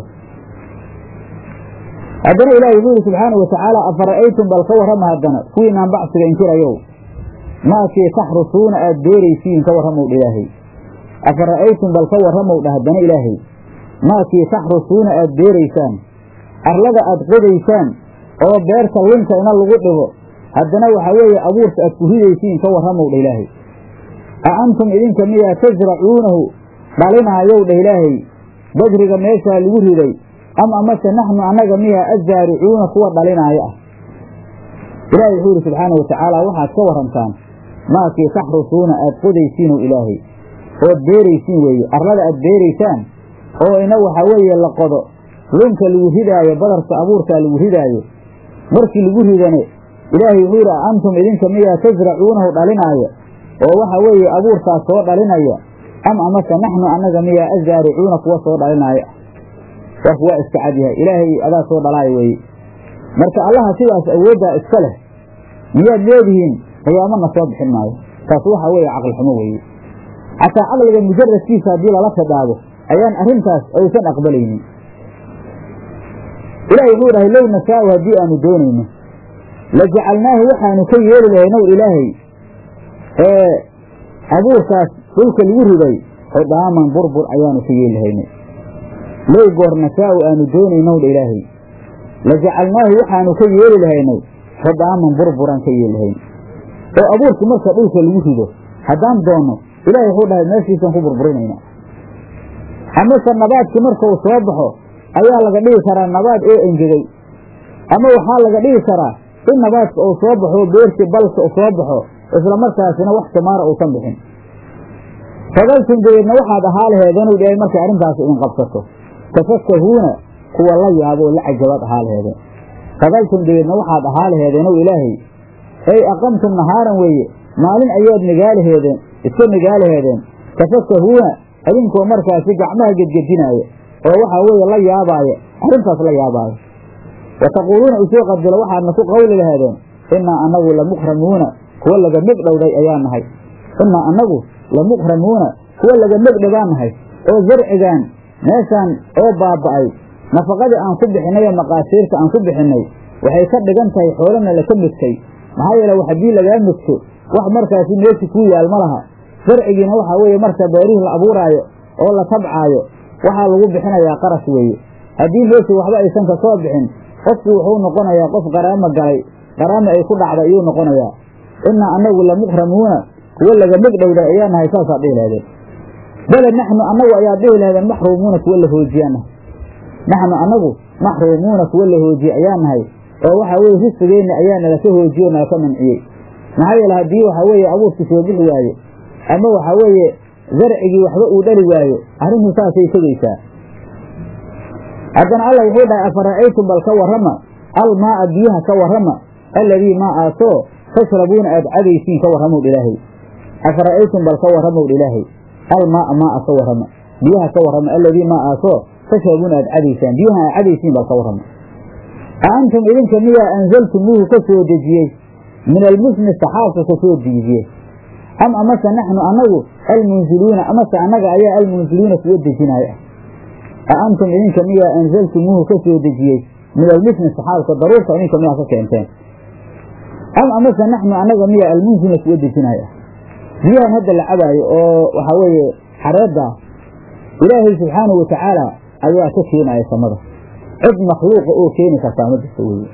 haddana ilaahi wuxuu yidhi subxaana wa tacaala afara'aytum bal ka warrama haddana kuwiinaan bacsiga inkirayow maakii taxrusuuna aad beeraysiin ka warramow dha ilaahay afara'aytum bal ka warramow dha haddana ilaahay maakii taxrusuuna aad beeraysaan arlada aad qodaysaan oo beerta linka ina lagu dhigo haddana waxaa weeye abuurka aad ku ridaysiin ka warramow dha ilaahay a antum idinka miyaa tasracuunahu dhalinaayow dha ilaahay bajriga meeshaa lagu riday am amase naxnu annaga miyaa azzaaricuuna kuwa dhalinaayo ah ilaahay wuxuu yidhi subxaana watacaala waxaad ka warantaan maakii taxrusuuna aad qodaysiinow ilaahay ood beeraysiin weeye arlada aad beeraysaan oo ina waxaa weeye la qodo lunka lagu ridaayo badarka abuurkaa lagu ridaayo markii lagu ridane ilaahay wuxuu yidhi a antum idinka miyaa tasracuunahu dhalinaayo oo waxa weeye abuurkaas soo dhalinaya am amase naxnu annaga miyaa azzaaricuuna kuwa soo dhalinaayo warku waa iska cadyahay ilaahay adaa soo dhalaayo weeye marka allaha sidaas awooddaa iska leh miyaad leedihiin qiyaamana soo bixin maayo taas waxa weeye caqlixumo weeye xataa caqliga mujaradkiisa haddii lala khidhaabo ayaan arrintaas aysan aqbalaynin ilahi wuxuu dhahay low nashaau haddii aanu doonayno la jacalnaahu waxaanu ka yeeli lahaynow ilaahay ee abuurkaas dhulka lagu riday xudaaman burbur ayaanu ka yeeli lahaynay low goor nashaau aanu doonaynow dha ilaahay la jacalnaahu waxaanu ka yeeli lahaynay xudaaman burburaan ka yeeli lahayn oo abuurkii marka dhulka lagu rido haddaan doonno ilahay wuxuu dhahay meeshiisaan ku burburinayna amase nabaadkii marka uu soo baxo ayaa laga dhigi karaa nabaad oo engegay ama waxaa laga dhigi karaa in nabaadka uu soo baxo beertii balka u soo baxo isla markaasina wax samaara uusan bixin fadaltum dabeedna waxaad ahaa laheedeenuu dhahay markay arrintaas idin qabsato tafakahuuna kuwa la yaabo oo la cajabaad ahaa laheedeen fadaltum dabeedna waxaad ahaa laheedeenow ilaahay ey aqamtum nahaaran weeye maalin ayaad nigaalaheedeen iska nigaalaheedeen tafakahuuna adinkoo markaasi gacmaha gedgedinaaya oo waxaa weeye la yaabaaya arrintaas la yaabaayo wa taquuluuna usoo qadilo waxaadna ku qawli lahaadeen innaa annagu lamukramuuna kuwa laga megdhowday ayaa nahay innaa annagu lamukramuuna kuwa laga megdhowaa nahay oo zarcigaan meeshaan oo baaba'ay nafaqadii aan ku bixinay ee maqaasiirta aan ku bixinnay waxay ka dhigan tahay xoolana laka megtay maxaa yeele haddii lagaa megto wax markaasi meeshi kuu yaal ma laha zarcigiina waxaa weeye marka beerihii la abuuraayo oo la tabcaayo waxaa lagu bixinayaa qarash weeye haddii meeshi waxba aysan ka soo bixin qofku wuxuu noqonayaa qof qaraamo galay qaraamo ay ku dhacday ayuu noqonayaa innaa annagu lamukramuuna kuwa laga megdhowda ayaa nahay saasaad dhihi lahdeen bale naxnu annagu ayaad dhihi lahdeen maxruumuuna kuwa la hoojiyaa nahay naxnu annagu maxruumuuna kuwa la hoojiye ayaa nahay oo waxaa weye risqigeenna ayaa nalaka hoojiye o nalaka manciyey maxaa yeele haddii waxaa weeye abuurkii soo bixi waayo ama waxaa weeye zarcigii waxba uu dhali waayo arrintu saasay tegaysaa haddana alla wuxuu dhahay afara'aytum bal ka warrama almaa'a biyaha ka warrama alladii maa aasoo tashrabuuna aad cadaysiin ka warramow ilaahay afara'aytum bal ka warramow ilaahay almaa'a maa'a ka warrama biyaha ka warrama alladii maa aasoo tashrabuuna aad cadaysaan biyaha aad cadaysiin bal ka warrama a antum idinka miyaa anzaltumuuhu ka soo dejiyey min almusni saxaabka ka soo dejiyey am amase naxnu annagu almunziluuna amase annaga ayaa almunziluuna kuwa dejinaayo ah a antum idinka miyaa anzaltumuuhu ka soo dejiyey min almisni saxaabka daruurta idinka miyaa ka keenteen am amase naxnu annaga miyaa almunziluna kuwa dejinaayo ah biyahan hadda la cabaayo oo waxaa weeye xareedda ilaahay subxaanahu watacaala ayaa ka keenaya samada cid makhluuqa oo keeni kartaa ma jirta weye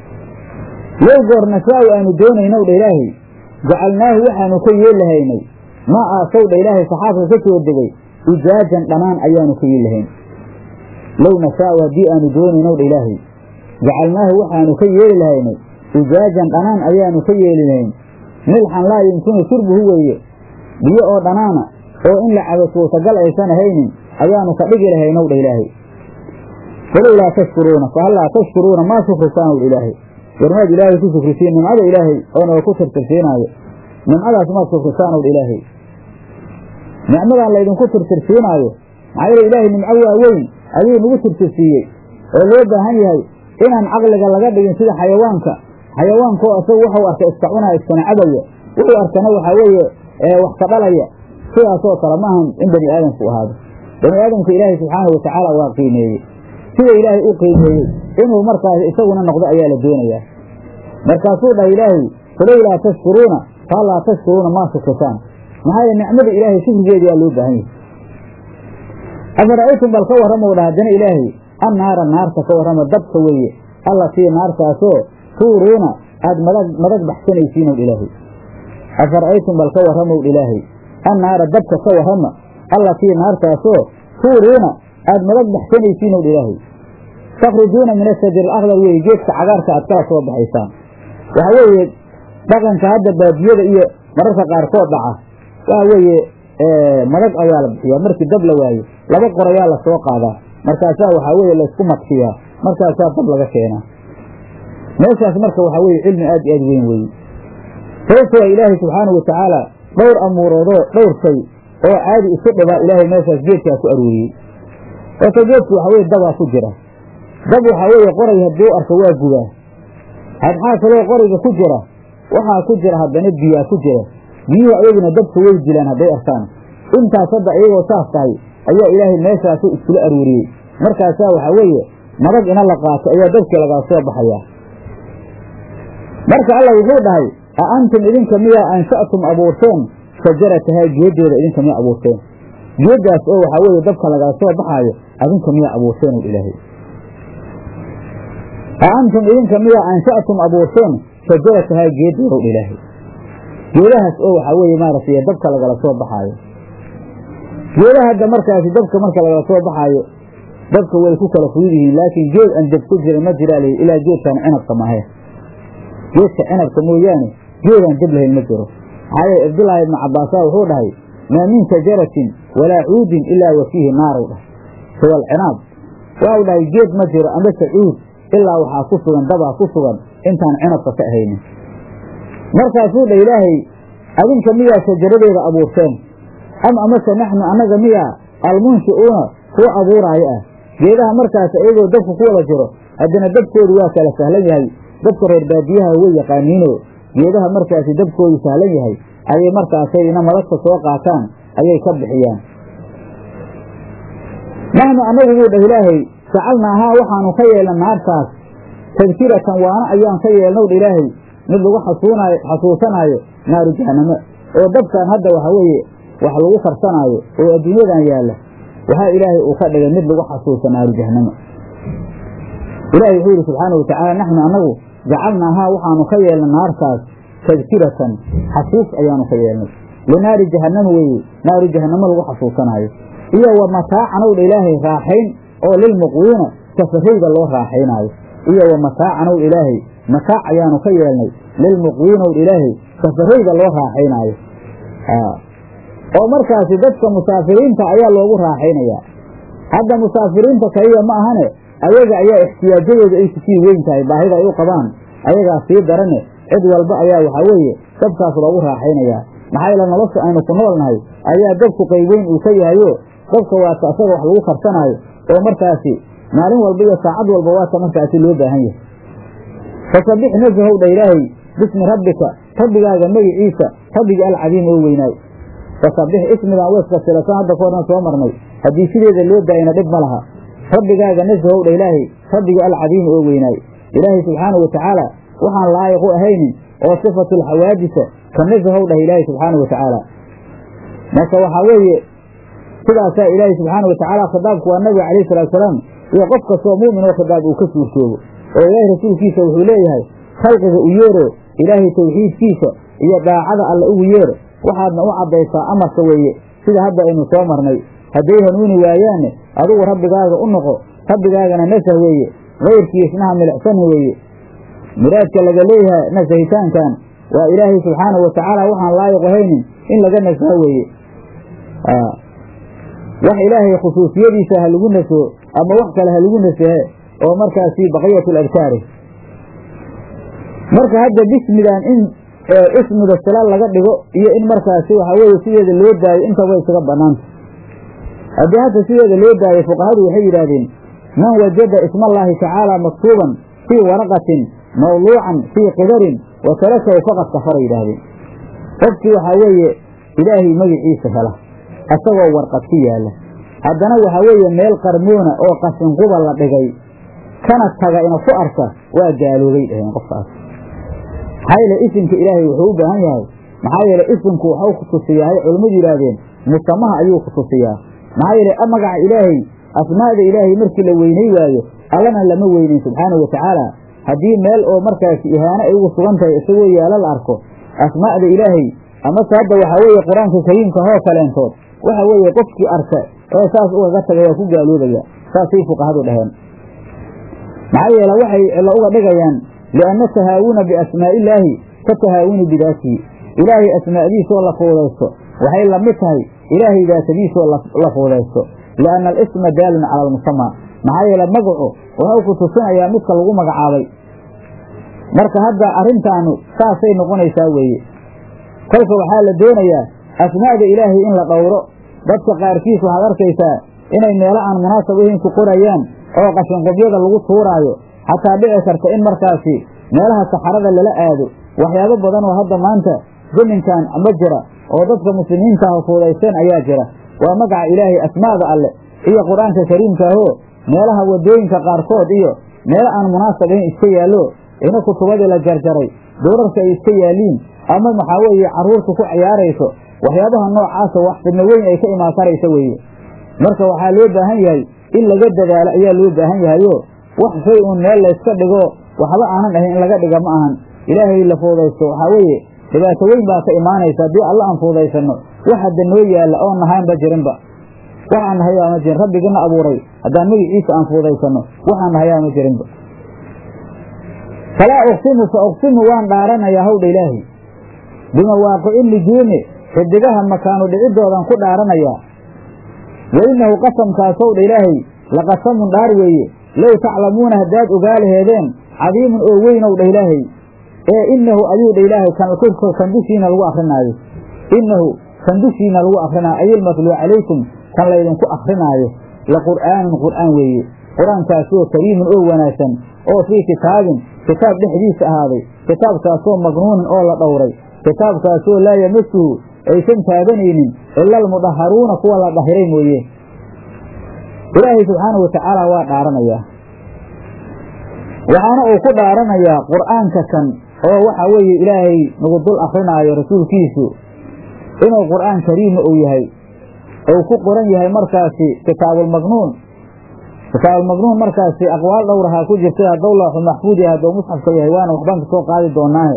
low goor nashaau aanu doonaynow dha ilaahay jacalnaahu waxaanu ka yeelahaynay maa aasow dha ilaahay saxaabka ka soo degay ijaajan dhanaan ayaanu ka yeelahayn low nashaau haddii aanu doonaynow dha ilaahay jacalnaahu waxaanu ka yeeli lahaynay ijaajan dhanaan ayaanu ka yeeli lahayn milxan laa yumkinu shurbuhu weeye biyo oo dhanaana oo in la cabo suurtagal aysan ahaynin ayaanu ka dhigi lahaynow dha ilaahay falowlaa tashkuruuna fahallaa tashkuruuna maa shukrisaan w ilaahay warmaad ilaahay ku shukrisiin nimcada ilaahay oona ku tirtirsiinaayo nimcadaas maad shukrisaan w ilaahay nicmadan laydinku tirtirsiinaayo maxaa yeele ilaahay nimco waa weyn ayuu nagu tirtirsiiyey oo loo baahan yahay inaan caqliga laga dhigin sida xayawaanka xayawaankaoo isagu waxuu arka iska cunaya iskana cabaya wuxuu arkana waxaa weeye wax ka dhalaya sidaasoo kale maahan in bani aadamku ahaado bani aadamka ilaahay subxaanahu watacaala waa qiimeeyey sida ilaahay u qiimeeyey inuu markaas isaguna noqdo ayaa la doonayaa markaasuu dhahay ilaahay falowlaa tashkuruuna faallaa tashkuruuna maa shukrisaan maxaa yeele nicmada ilaahay shukrigeediyaa loo baahan yahay afara'aytum bal ka warramow dha haddana ilaahay annaara naarta ka warrama dabka weeye allatii naartaasoo tuuruuna aada madag madag baxsanaysiinow ilaahay afara'aytum bal ka warramow ilaahay annaara dabka ka warrama allatii naartaasoo tuuruuna aada madag baxsanaysiinow ilaahay takhrujuuna min ashajir alakdar weeye geedka cagaarka aad kala soo baxaysaan waxa weeye dhaqanka hadda baadiyada iyo mararka qaarkood dhaca waxa weeye madag ayaa la bixiyaa markii dab la waayo laba qorayaa la soo qaadaa markaasaa waxaa weeye laysku madkiyaa markaasaa dab laga keenaa meeshaas marka waxaa weeye cilmi aad iyo aad weyn weeye sababtoo ilaahay subxaanahu watacaala dhowr amuuroodoo dhowr shay oo caadi isu dhibaa ilaahay meeshaas geedkaa ku arooriyey horta geedku waxa weye dabaa ku jira dab waxaa weeye qoray hadduu arko waa gubaa maxaa kaloo qorayga ku jira waxaa ku jira haddana biyaa ku jira biyuhu ayaguna dabka way dilaan hadday arkaan intaas hadda iyagoo saas tahay ayaa ilaahay meeshaasu iskula aruuriyey markaasaa waxaa weeye madag ina la qaato ayaa dabkii lagaa soo baxayaa marka alla wuxuu dhahay a antum idinka miyaa ansha'tum abuurteen shajaratahaa geedeeda idinka miyaa abuurteen geeddaas oo waxaa weeye dabka lagaa soo baxaayo adinka miyaa abuurteen u ilaahay a antum idinka miyaa ansha'tum abuurteen shajaratahaa geedeeda u ilaahay geedahaas oo waxaa weeye maaragtay dabka lagala soo baxaayo geedaha hadda markaasi dabka marka lagala soo baxaayo dabka way ku kala fudud yihiin laakiin geed aan dab ku jirin ma jiraa lihi ilaa geedkan cinabka mahe geedka cinabka mooyaane geedaan dab lahayn ma jiro maxaa yeele cabdullaahi ibnu cabaasaa wuxuu dhahay maa min shajaratin walaa cuudin ilaa wa fiihi naaru dhahay suwal cinaab waxau dhahay geed ma jiro amase cuud ilaa waxaa ku sugan dabaa ku sugan intaan cinabka ka ahaynin markaasuu dha ilaahay adinka miyaa shajaradeeda abuurteen am amase naxnu annaga miyaa almunshi'uuna kuwa abuuraayo ah geedaha markaas iyagoo dabku ku wada jiro haddana dabkoodu waa kala sahlan yahay dadka reer baadiyaha way yaqaaniinoo geedaha markaasi dabkoodu sahlan yahay ayay markaasayna madagta soo qaataan ayay ka bixiyaan naxnu annagu buu dhah ilaahay jacalnaahaa waxaanu ka yeelna naartaas tadkiratan waana ayaan ka yeelnow dha ilaahay mid lagu xasuunaayo xasuusanaayo naaru jahanamo oo dabkan hadda waxa weeye wax lagu karsanaayo oo adduunyadan yaalla waxaa ilaahay uu ka dhigay mid lagu xasuusa naaru jahanamo ilaahay wuxuu yidhi subxaanau watacaala naxnu annagu jacalnaahaa waxaanu ka yeelnay naartaas tadkiratan xasuus ayaanu ka yeelnay linaari jahanama weeye naaru jahanamo lagu xasuusanaayo iyo wa mataacanw dha ilaahay raaxayn oo lilmuqwiina safarayda loo raaxaynaayo iyo wa mataacanw dha ilaahay mataac ayaanu ka yeelnay lilmuqwiinow dha ilaahay safarayda loo raaxaynaayo oo markaasi dadka musaafiriinta ayaa loogu raaxaynayaa hadda musaafiriinta kaliya ma ahane ayaga ayaa ixtiyaajadooda ay kusii weyn tahay baahida ay u qabaan ayagaa sii darane cid walba ayaa waxaa weeye dabkaas loogu raaxaynayaa maxaa yeele nolosha aynu ku nool nahay ayaa dabku qaybeyn uu ka yahayo dabka waata asaga wax lagu karsanaayo oo markaasi maalin walba iyo saacad walba waata markaasi loo baahan yahay fasabbix nasahow dha ilaahay bismi rabbika rabbigaaga magiciisa rabbiga alcadiim oo weynaay fasabbix ismigan weeska silasan hadda ka horna soo marnay haddii sideeda loo daayana dhib ma laha rabbigaaga nasahow dha ilaahay rabbiga alcadiim oo weynaay ilaahay subxaanau watacaala waxaan laayiq u ahaynin oo sifatulxawaadisa ka nasahow dhah ilaahay subxaanau watacaala marka waxaa weeye sidaasaa ilaahay subxaanau watacaala khitaabku waa nabiga calayhi salaatusalaam iyo qof kastoo mu'min oo khitaab uu ka suurtoobo oo ilaahay rasuulkiisa wuxuu leeyahay khalqiga u yeero ilaahay tawxiidkiisa iyo daacada alla ugu yeero waxaadna u caddaysaa amarka weeye sida hadda aynu soo marnay hadday hanuuni waayaanne adigu rabbigaaga u noqo rabbigaagana nasah weeye kayrkiisnaha milicsan weeye muraadka laga leeyahay nasahitaankan waa ilaahay subxaanahu watacaala waxaan laayiq ahaynin in laga nasaho weeye wax ilaahay khusuusiyadiisa ha lagu nasaho ama wax kale ha lagu nasahe oo markaasi baqiyatu ladkaari marka hadda bismidan in ismiga sila laga dhigo iyo in markaasi waxaa weeye sideeda loo daayo intaba isaga banaanta haddii hadda sideeda loo daayo fuqahadu waxay yidhaahdeen man wajada isma allaahi tacaala maktuuban fii waraqatin mawduucan fii qidarin wa tarakahu faqad kafara yidhaahdeen qofkii waxaa weeye ilaahay magiciisa hela asagoo warqad ku yaalla haddana waxaa weeye meel qarmoona oo qashinquba la dhigay kana taga ina ku arka waa gaaloobay dhaheen qofkaas maxaa yeele isimka ilaahay wuxuu u baahan yahay maxaa yeele isimku waxuu ku tusiyaa hay culimmadu yidhaahdeen musamaha ayuu ku tusiyaa maxaa yeele magaca ilaahay asmaa'da ilaahay markii la weynay waayo allana lama weynin subxaanahu watacaala haddii meel oo markaasi ihaano ay ugu sugan tahay isagoo yaalo la arko asmaa'da ilaahay amase hadda waxaa weeye qur-aanka kariimka hoo kaleentood waxa weeye qofkii arka ee saas ugaga taga waa ku gaaloobaya saasay fuqahadu dhaheen maxaa yeele waxay cilo uga dhigayaan lianna tahaawuna biasmaa'illaahi ka tahaawuni bidaatihi ilaahay asmaa'diisoo la fuudaysto waxay la mid tahay ilaahay daatadiisoo la fuudaysto lianna alisma daalun cala almusamaa maxaa yeele magacu wuxuu ku tusinayaa midka lagu magacaabay marka hadda arrintaanu saasay noqonaysaa weeye kolka waxaa la doonayaa asmaa'da ilaahay in la dhowro dadka qaarkiis waxaad arkaysaa inay meelo aan munaasab ahayn ku qorayaan oo qashinqubyada lagu tuuraayo xataa dhici karta in markaasi meelaha saxarada lala aado waxyaabo badan oo hadda maanta zaminkan ma jira oo dadka muslimiintaah fuudaysteen ayaa jira waa magaca ilaahay asmaa'da alle iyo qur-aanka kariimkaahoo meelaha wadooyinka qaarkood iyo meelo aan munaasab ahayn iska yaallo ina kutubadii la jarjaray duurarka ay iska yaaliin ama maxaa weeye carruurta ku ciyaarayso waxyaabaha noocaasa wax fidno weyn ay ka imaan karaysa weeye marka waxaa loo baahan yahay in laga dadaalo ayaa loo baahan yahayo wax shay uun meel layska dhigo waxba aanan ahayn in laga dhiga ma ahan ilaahay la fuudaysto waxaa weeye dhibaato weyn baa ka imaanaysa haddii alla aan fuudaysano wax hadda noo yaalla oon nahaynba jirinba waxaan nahayaa ma jirin rabbigina abuuray haddaan magiciisa aan fuudaysano waxaan nahayaa ma jirinba falaa uqsimu fa uqsimu waan dhaaranayaa hawdha ilaahay bimawaaqici nujuumi xidigaha makaanu dhiciddoodan ku dhaaranayaa wa innahu qasamkaas howdha ilaahay laqasamun dhaar weeye low taclamuuna haddaad ogaa laheedeen cadiimun oo weynow dha ilaahay ee innahu ayuu dha ilaahay kan dushiina lagu akrinaayo innahu kan dushiina lagu akrinaayo ayilmatluu calaykum kan laydinku akrinaayo la qur'aanun qur'aan weeye qur-aankaasoo kariimun oo wanaagsan oo fii kitaabin kitaab dhexdiisa ahaaday kitaabkaasoo magnuunin oo la dhowray kitaabkaasoo laa yamasuhu aysan taabanaynin ila almudaharuuna kuwa la dhahiray mooye ilaahay subxaanahu watacaala waa dhaaranayaa waxaana uu ku dhaaranayaa qur'aanka kan oo waxa weeye ilaahay nagu dul akrinaayo rasuulkiisu inuu qur'aan kariima uu yahay ou ku qoran yahay markaasi kitaabulmagnuun kitaabulmagnuun markaasi aqwaal dhowrahaa ku jirtay haddou looxu maxfuud yahay haddou musxafka yahay waana waxbaan kasoo qaadi doonaahe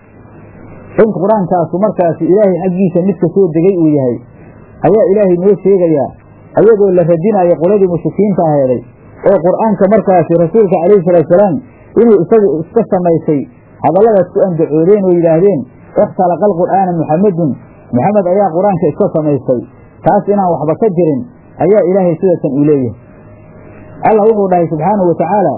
in qur-aankaasu markaasi ilaahay xaggiisa midka soo degay uu yahay ayaa ilaahay noo sheegayaa ayadoo la radinayo qoladii mushrikiinta aheeday oo qur'aanka markaasi rasuulka calayhi salaatusalaam inuu isagu iska samaysay hadalladaas ku andacoodeen oo yidhaahdeen ikhtalaqa alqur'aana muxamedun maxamed ayaa qur-aanka iska samaystay taas inaan waxba ka jirin ayaa ilaahay sidatan uu leeyahay allah wuxuu dhahay subxaanahu wa tacaala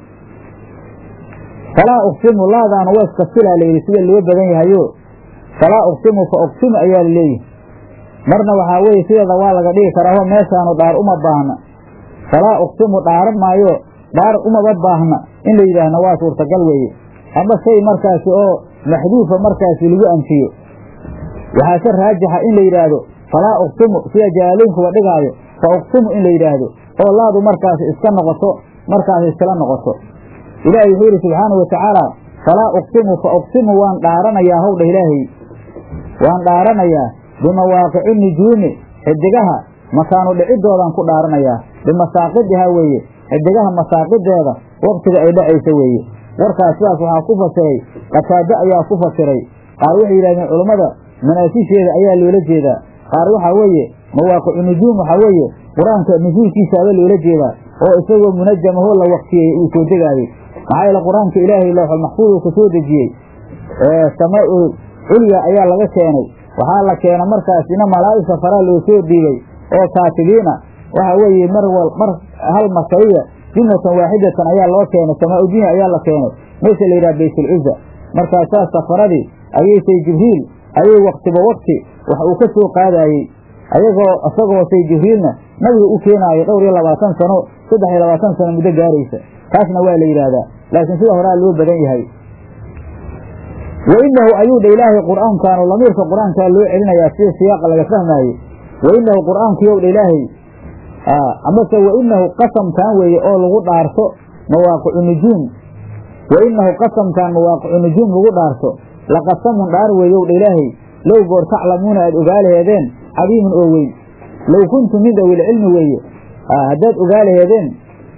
falaa uqsimu laadaana waa iska silaa layidhi sida loo badan yahayo falaa uqsimu fa uqsimu ayaa la leeyahay marna waxaa weeye sideeda waa laga dhigi karaa ho meeshaanu dhaar uma baahna falaa uqsimu dhaaran maayo dhaar umaba baahna in la yidhaahna waa suurtagal weeye ama shay markaasi oo maxduufa markaasi lagu anfiyo waxaa se raajixa in la yidhaahdo falaa uqsimu sida jalaaloynkuba dhigaayo fa uqsimu in la yidhaahdo oo laadu markaasi iska noqoto markaasi iskala noqoto ilaahay wuxuu yidhi subxaanahu watacaala falaa uqsimu fa uqsimu waan dhaaranayaa howdha ilaahay waan dhaaranayaa bimawaaqici nujuumi xidigaha makaanu dhiciddoodan ku dhaaranayaa bimasaaqidihaa weeye xidigaha masaaqideeda waktiga ay dhacaysa weeye warkaas sidaas waxaa ku fasiray qataado ayaa ku fasiray qaar waxay yidhahdeen culummada manaasisheeda ayaa loola jeedaa qaar waxaa weeye mawaaqicu nujuum waxaa weeye qur-aanka nusuulkiisaaba loola jeedaa oo isagoo munajamahoo la waktiyey uu soo degaayey maxaa yeele qur-aanka ilaahay looxul maxfuud uu ka soo dejiyey samaa-ul culya ayaa laga keenay waxaa la keena markaasina malaa'igta faraa loo soo dhiibay oo kaatibiina waxa weeye mar wal mar hal masaiya jumlatan waaxidatan ayaa loo keenay samaa-u dunya ayaa la keenay meesha la yidhaha baytulciza markaasaa safaradii ayay say jibriil ayay waktiba wakti wax uu ka soo qaadaayey ayagoo isagoo say jibriilna nabiga u keenaayo dhowr iyo labaatan sano saddex iyo labaatan sano muddo gaaraysa taasna waa la yidhaahdaa laakiin sida horaa loo badan yahay wa inahu ayuu dha ilaahay qur'aankaanu lamiirka qur-aankaa loo celinayaa sida siyaaqa laga fahmaaye wa inahu qur'aankiyow dha ilaahay amase wa inahu qasamkan weeye oo lagu dhaarto mawaaqicu nujuum wa inahu qasamkan mawaaqicu nujuum lagu dhaarto laqasamun dhaar weeyow dha ilaahay low goor taclamuuna aad ogaa laheedeen cadiimun oo weyn low kuntum min dawil cilmi weeye haddaad ogaa laheedeen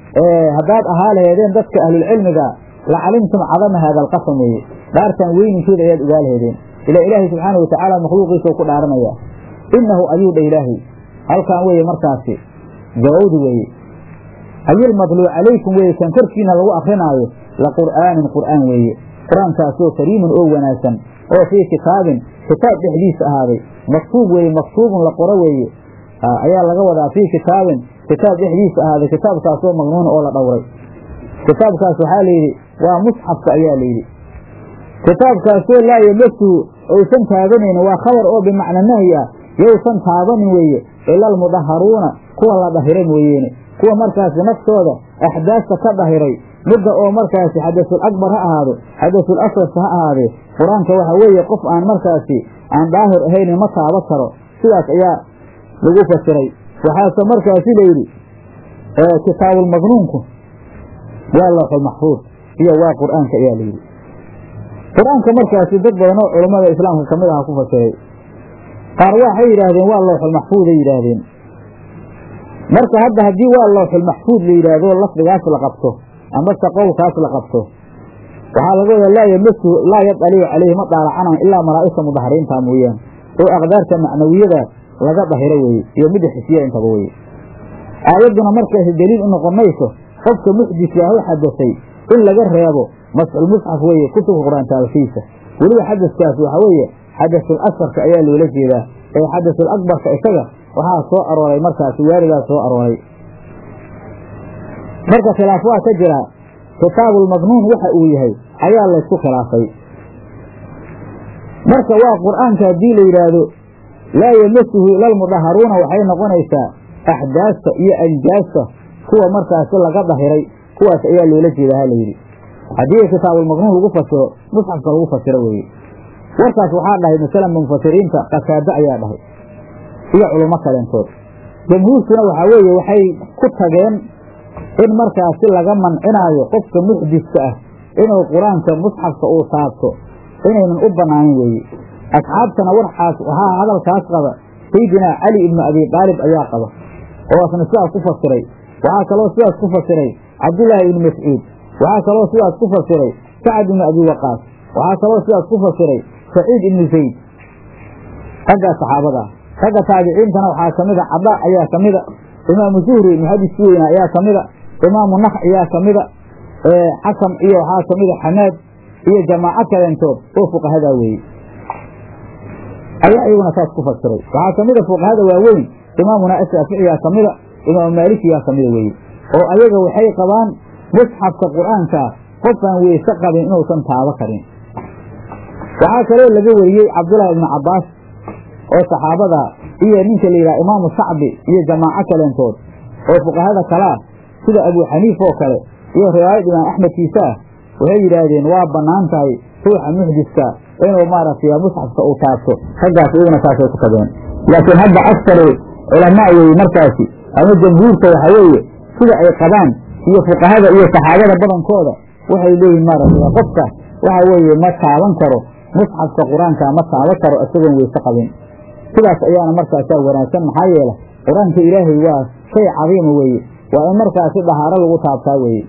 haddaad ahaa laheedeen dadka ahlulcilmiga la calimtum cadama haada alqasam weeye dhaartan weyninkeeda ayaad ogaa laheedeen ilaa ilaahay subxaana watacaala makhluuqiisa ku dhaaranaya inahu ayuu dha ilaahay halkan weeye markaasi gabowdi weeye ayilmadluu calaykum weeye kan korkiina lagu akrinaayo la qur'aanin qur'aan weeye qur-aankaasoo kariimun oo wanaagsan oo fii kitaabin kitaab dhexdiisa ahaaday maktuub weeye maktuubun la qoro weeye ayaa laga wadaa fii kitaabin kitaab dhexdiisa ahaaday kitaabkaasoo magnuun oo la dhowray kitaabkaas waxaa layidhi waa musxafka ayaa layidhi kitaabkaasoo laa yamasuhu ousan taabanaynin waa khabar oo bimacna nahyi ah yowsan taabanin weeye ila almudaharuuna kuwa la dhahira mooyeene kuwa markaasi naftooda axdaasta ka dhahiray midda oo markaasi xadasul akbar ha ahaado xadasul aswadka ha ahaadee qur-aanka waxa weeye qof aan markaasi aan daahir ahaynin ma taaba karo sidaas ayaa lagu fasiray waxaase markaasi layidhi kitaabulmagnuunku waa looxul maxfuud iyo waa qur'aanka ayaa layidhi qur-aanka markaasi dad badan oo culammada islaamka ka mid aha ku fasiray qaar waxay yidhaahdeen waa looxul maxfuuday yidhaahdeen marka hadda haddii waa looxul maxfuud la yidhaahdo lafdigaas la qabto amase qowlkaas la qabto waxaa laga wadaa laa yamasu laa yadalicu calayhi ma daalacanan ilaa malaa'igta mudahariinta mooyaane oo aqdaarta macnawiyada laga dahiro weeye iyo midda xisiya intaba weye aayadduna markaasi deliil u noqon mayso qofka muxdiska ah u xadasay in laga reebo masxulmusxaf weeye kutubka qur-aan taabashiisa weliba xadaskaas waxaa weeye xadasul asfarka ayaa loola jeedaa ee xadasul akbarka isaga waxaa soo arooray markaasi waaligaa soo arooray marka khilaaf waa ka jira kitaabulmagnuun waxa uu yahay ayaa laysku khilaafay marka waa qur'aanka haddii la yidhaahdo laa yamasuhu ila almudaharuuna waxay noqonaysaa axdaasta iyo anjaasta kuwa markaasi laga dahiray kuwaas ayaa loola jeedaa ha layidhi haddii kitaabulmagnuun lagu fasiro musxafka lagu fasiro weeye warkaas waxaa dhahay masalan mufasiriinta qataado ayaa dhahay iyo culummo kaleentood jamhuurkuna waxaa weeye waxay ku tageen in markaasi laga mancinaayo qofka muxdiska ah inuu qur-aanka musxafka uu taabto inaynan u bannaanin weeye asxaabtana warxaas waxaa hadalkaas qaba sayidinaa cali ibnu abi daalib ayaa qaba oo asna sidaas ku fasiray waxaa kaloo sidaas ku fasiray cabdullaahi ibnu mascuud waxaa kaloo sidaas ku fasiray sacad ibnu abi waqaas waxaa kaloo sidaas ku fasiray saciid ibnu zayd raggaa saxaabada ah ragga taabiciintana waxaa ka mida cada ayaa ka mida imaamu zuhri muxadiski weyna ayaa ka mida imaamu nakh ayaa ka mida xakam iyo waxaa ka mida xamaad iyo jamaaco kaleentood oo fuqahadaa weeye ayaa iyaguna saas ku fasiray waxaa ka mida fuqahada waaweyn imaamuna ashaaficiyaa ka mida imaamu maalikiyaa ka mida weeye oo ayaga waxay qabaan musxafka qur-aankaa qofaan weyse qabin inuusan taabo karin waxaa kaloo laga wariyey cabdullaahi ibnu cabbaas oo saxaabada iyo ninka la yidhaha imaamu sacbi iyo jamaaco kaleentood oo fuqahada kalaa sida abuu xaniif oo kale iyo riwaayad imaam axmedkiisa ah waxay yidhaahdeen waa bannaan tahay ruuxa muxdiska inuu maaragtay musxafka uu taabto raggaas iyaguna saasay ku tageen laakiin hadda aktaru culamaa weeye markaasi ama jamhuurta waxaa weeye sida ay qabaan iyo fuqahada iyo saxaabada badankooda waxay leeyihin maaragtay qofka waxa weeye ma taaban karo musxafka qur-aanka ma taaban karo isagoon weyse qabin sidaas ayaana markaasaa wanaagsan maxaa yeele qur-aanka ilaahay waa shay cadiima weeye waa in markaasi dhahaaro lagu taabtaa weeye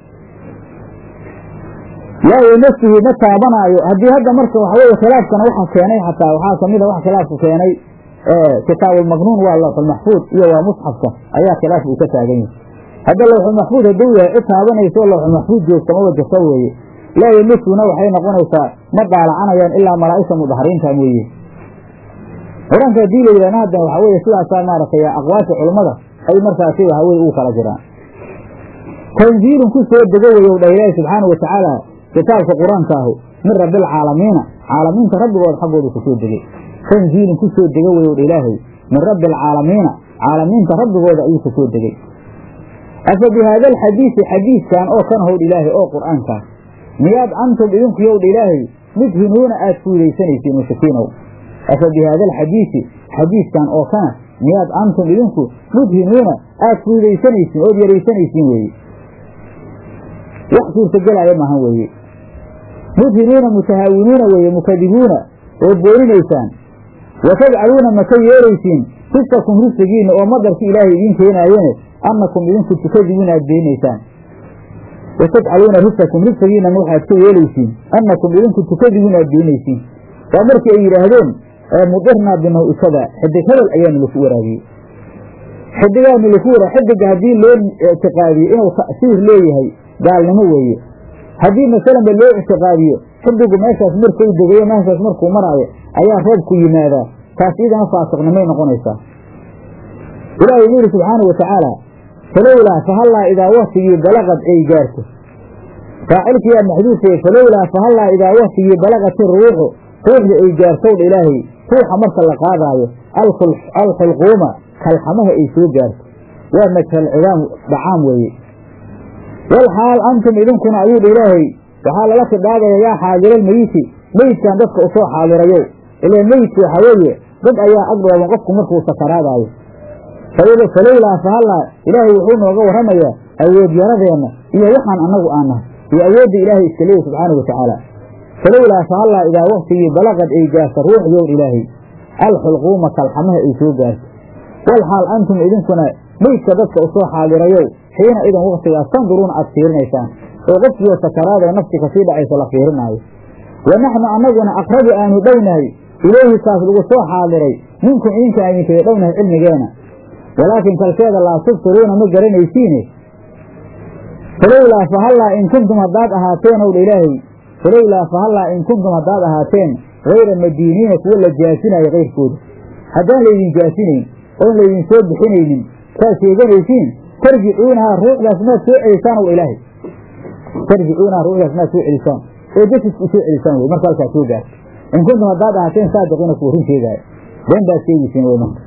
laa yamasuhu ma taabanaayo haddii hadda marka waxa weye khilaafkana waxa keenay xataa waxaa kamida wax khilaafku keenay kitaabulmagnuun waa lawxulmaxfuud iyo waa musxafka ayaa khilaaf uu ka taagan yahay hadda lawxulmaxfuud hadduu yahay cid taabanayso lawxulmaxfuud joogta ma wajasa weeye laa yamasuhuna waxay noqonaysaa ma daalacanayaan ilaa malaa'igta mudahariinta mooye qur-aanka haddii la yidhahna hadda waxaa weye sidaasaa maaragtay aqwaasha culummada ay markaasi waxa weye uu kala jiraan tanziilun ku soo dego weyow dha ilaahi subxaanau watacaala kitaabka qur-aanka ahu min rabbialcaalamiina caalamiinta rabbigood xaggooda ku soo degey tanziilun ku soo dego weyow dha ilaahay min rabbi alcaalamiina caalamiinta rabbigooda ayuu ku soo degey afa bi haada alxadiisi xadiiskan oo kan howdh ilaahay oo qur'aankaas miyaad antum idinku yowdha ilaahay mudhinuuna aad fuudaysanaysiin mushrikiinow afa bi haada alxadiisi xadiiskan oo kana miyaad antum idinku mudhinuuna aad fuudaysanaysiin ood yaraysanaysiin weeye wax suurtagelaya maahan weeye mudhinuuna mutahaawinuuna weeye mukadibuuna oo boorinaysaan wa tajcaluuna maka yeelaysiin risakum risigiinna oo madarki ilaahay idiin keenaayene annakum idinku tukadibuuna aad beenaysaan watajcaluuna risakum risagiinana waxaad ka yeelaysiin annakum idinku tukadigiin aad beenaysiin waa markii ay yidhaahdeen mudirnaa binaw kada xidig hebel ayaanu laku waraabiyey xidigaanu laku wara xidiga haddii loo ictiqaadiyo inuu ta'siir leeyahay gaalnimo weeye haddii masalanba loo ictiqaadiyo xidigu meeshaas markuu degayo meeshaas markuu maraayo ayaa roobku yimaadaa taas iyadana faasiqnimay noqonaysaa ilaahay wuxu yidhi subxaana wa tacaala falowlaa fahallaa idaa waktigii balaqad ay gaarto faacilkiyaa maxduufeye falowlaa fahallaa idaa waktigii balaqati ruuxu ruuxda ay gaartowdha ilaahay ruuxa marka la qaadaayo alxulquuma kalxamaha ay soo gaarto waa majhal cidaam dhacaam weeye walxaal antum idinkuna ayuu dha ilaahay waxaa lala khidhaabaya yaa xaadiralmeyiti meyidkan dadka usoo xaadirayow ilaan meyidku waxaa weeye dad ayaa agdhooban qofku markuu sakaraadaayo falowlaa fahallaa ilaahay wuxuu nooga warramayaa awoodyaradeenna iyo waxaan annagu aan nahay iyo awoodda ilaahay iska leeyahy subxaana wa tacaala falowlaa fahallaa idaa waktigii balaqad ay gaarta ruuxyow ilaahay alxulquuma kalxamaha ay soo gaarto walxaal antum idinkuna meydka dadka usoo xaadirayow xiina idan waktigaas tanduruuna aad fiirinaysaan oo qofkiioo sakaraadoo nafsi kasii dhacaysa la fiirinaayo wa naxnu annaguna aqrabu aanu dhownahay ilayhi kaas lagu soo xaadiray minkum idinka aan idinkaga dhownahay cilmigeena walaakin kalkeeda laa tubsiruuna ma garanaysiine falowlaa fahallaa in kuntum haddaad ahaateen ow dha ilaahay falowlaa fahallaa in kuntum haddaad ahaateen hayra madiiniina kuwa la jaasinayo kayrkooda haddaan laydin jaasinayn oon laydin soo bixinaynin saad sheeganaysiin tarjicuunahaa ruuxdaas maad soo celisaan ow ilaahay tarjicuunahaa ruuxdaas maad soo celisaan oo jasisku soo celisaan wey marka halkaas soo gaarto in kuntum haddaad ahaateen saadiqiina kuwa run sheegaayo been baad sheegaysiin wey marka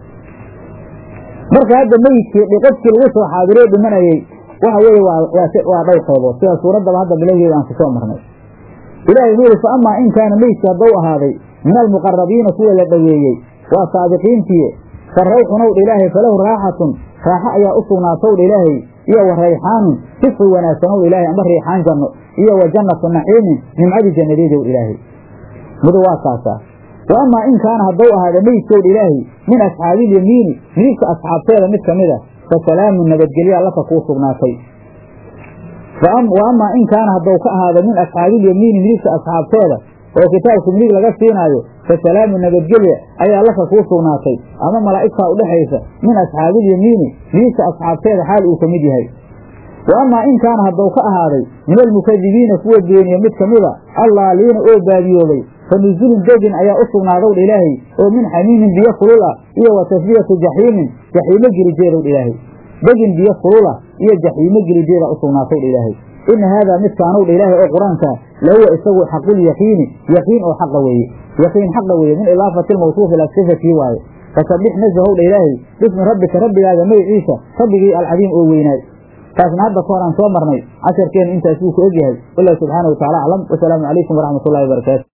marka hadda meyidkii dhiqadkii lagu soo xaadiroo dhimanayey waxa weeye waa waa dhowr qaybood sida suuraddaba hadda bilowgeeda aan ku soo marnay ilaahay wuxuu yihi fa amaa in kaana meydki haddou ahaaday min almuqarabiina kuwa la dhoweeyey waa saadiqiintiye fa rawxunowdha ilaahay falahu raaxatun raaxo ayaa u sugnaatowdha ilaahay iyo wa rayxaanun sifri wanaagsanowdha ilaahay amba riixaan janno iyo wa jannatu naciimin nimcadii jannadeedow ilaahay midu waa kaasaa wa amaa in kaana haddou ahaada meydkowdha ilaahay min asxaabiilyamiini midigta asxaabteeda mid ka mid a fa salaamun nabadgelyaa laka kuu sugnaatay wa amaa in kaana haddou ka ahaada min asxaabiilyamiini midigta asxaabteeda oo kitaabka midig laga siinaayo fa salaamu nabadgelya ayaa laka kuu sugnaatay ama malaa'igtaa udhexaysa min asxaabiilyamiini midigta asxaabteeda xaal uu ka mid yahay wa amaa in kaana haddou ka ahaaday min almukadibiina kuwa beeniya mid ka mida allaaliina oo baadiyoobay fa nusulun degin ayaa u sugnaadowdha ilaahay oo min xamiimin biyo kulul ah iyo wa tasfiyatu jaxiimin jaxiimo gelijeedowdha ilaahay degin biyo kulul ah iyo jaxiimo gelijeeda u sugnaatowdha ilaahay ina haadaa midkaanowdha ilaahay oo qur-aanka lahuwa isagu xaqulyaqiini yaqiin oo xaqa weeye yaqiin xaqa weeye min idaafati lmawsuufi ila sifatii waaye fasabbix nasahowdha ilaahay bismi rabbika rabbigaaga magiciisa rabbigii alcadiim oo weynaay taasna hadda ka hor aan soo marnay casharkeenu intaas wuu ku egyahay wallahu subxaana wa tacala aclam wasalaamu calaykum waraxmat ullahi wabarakaatu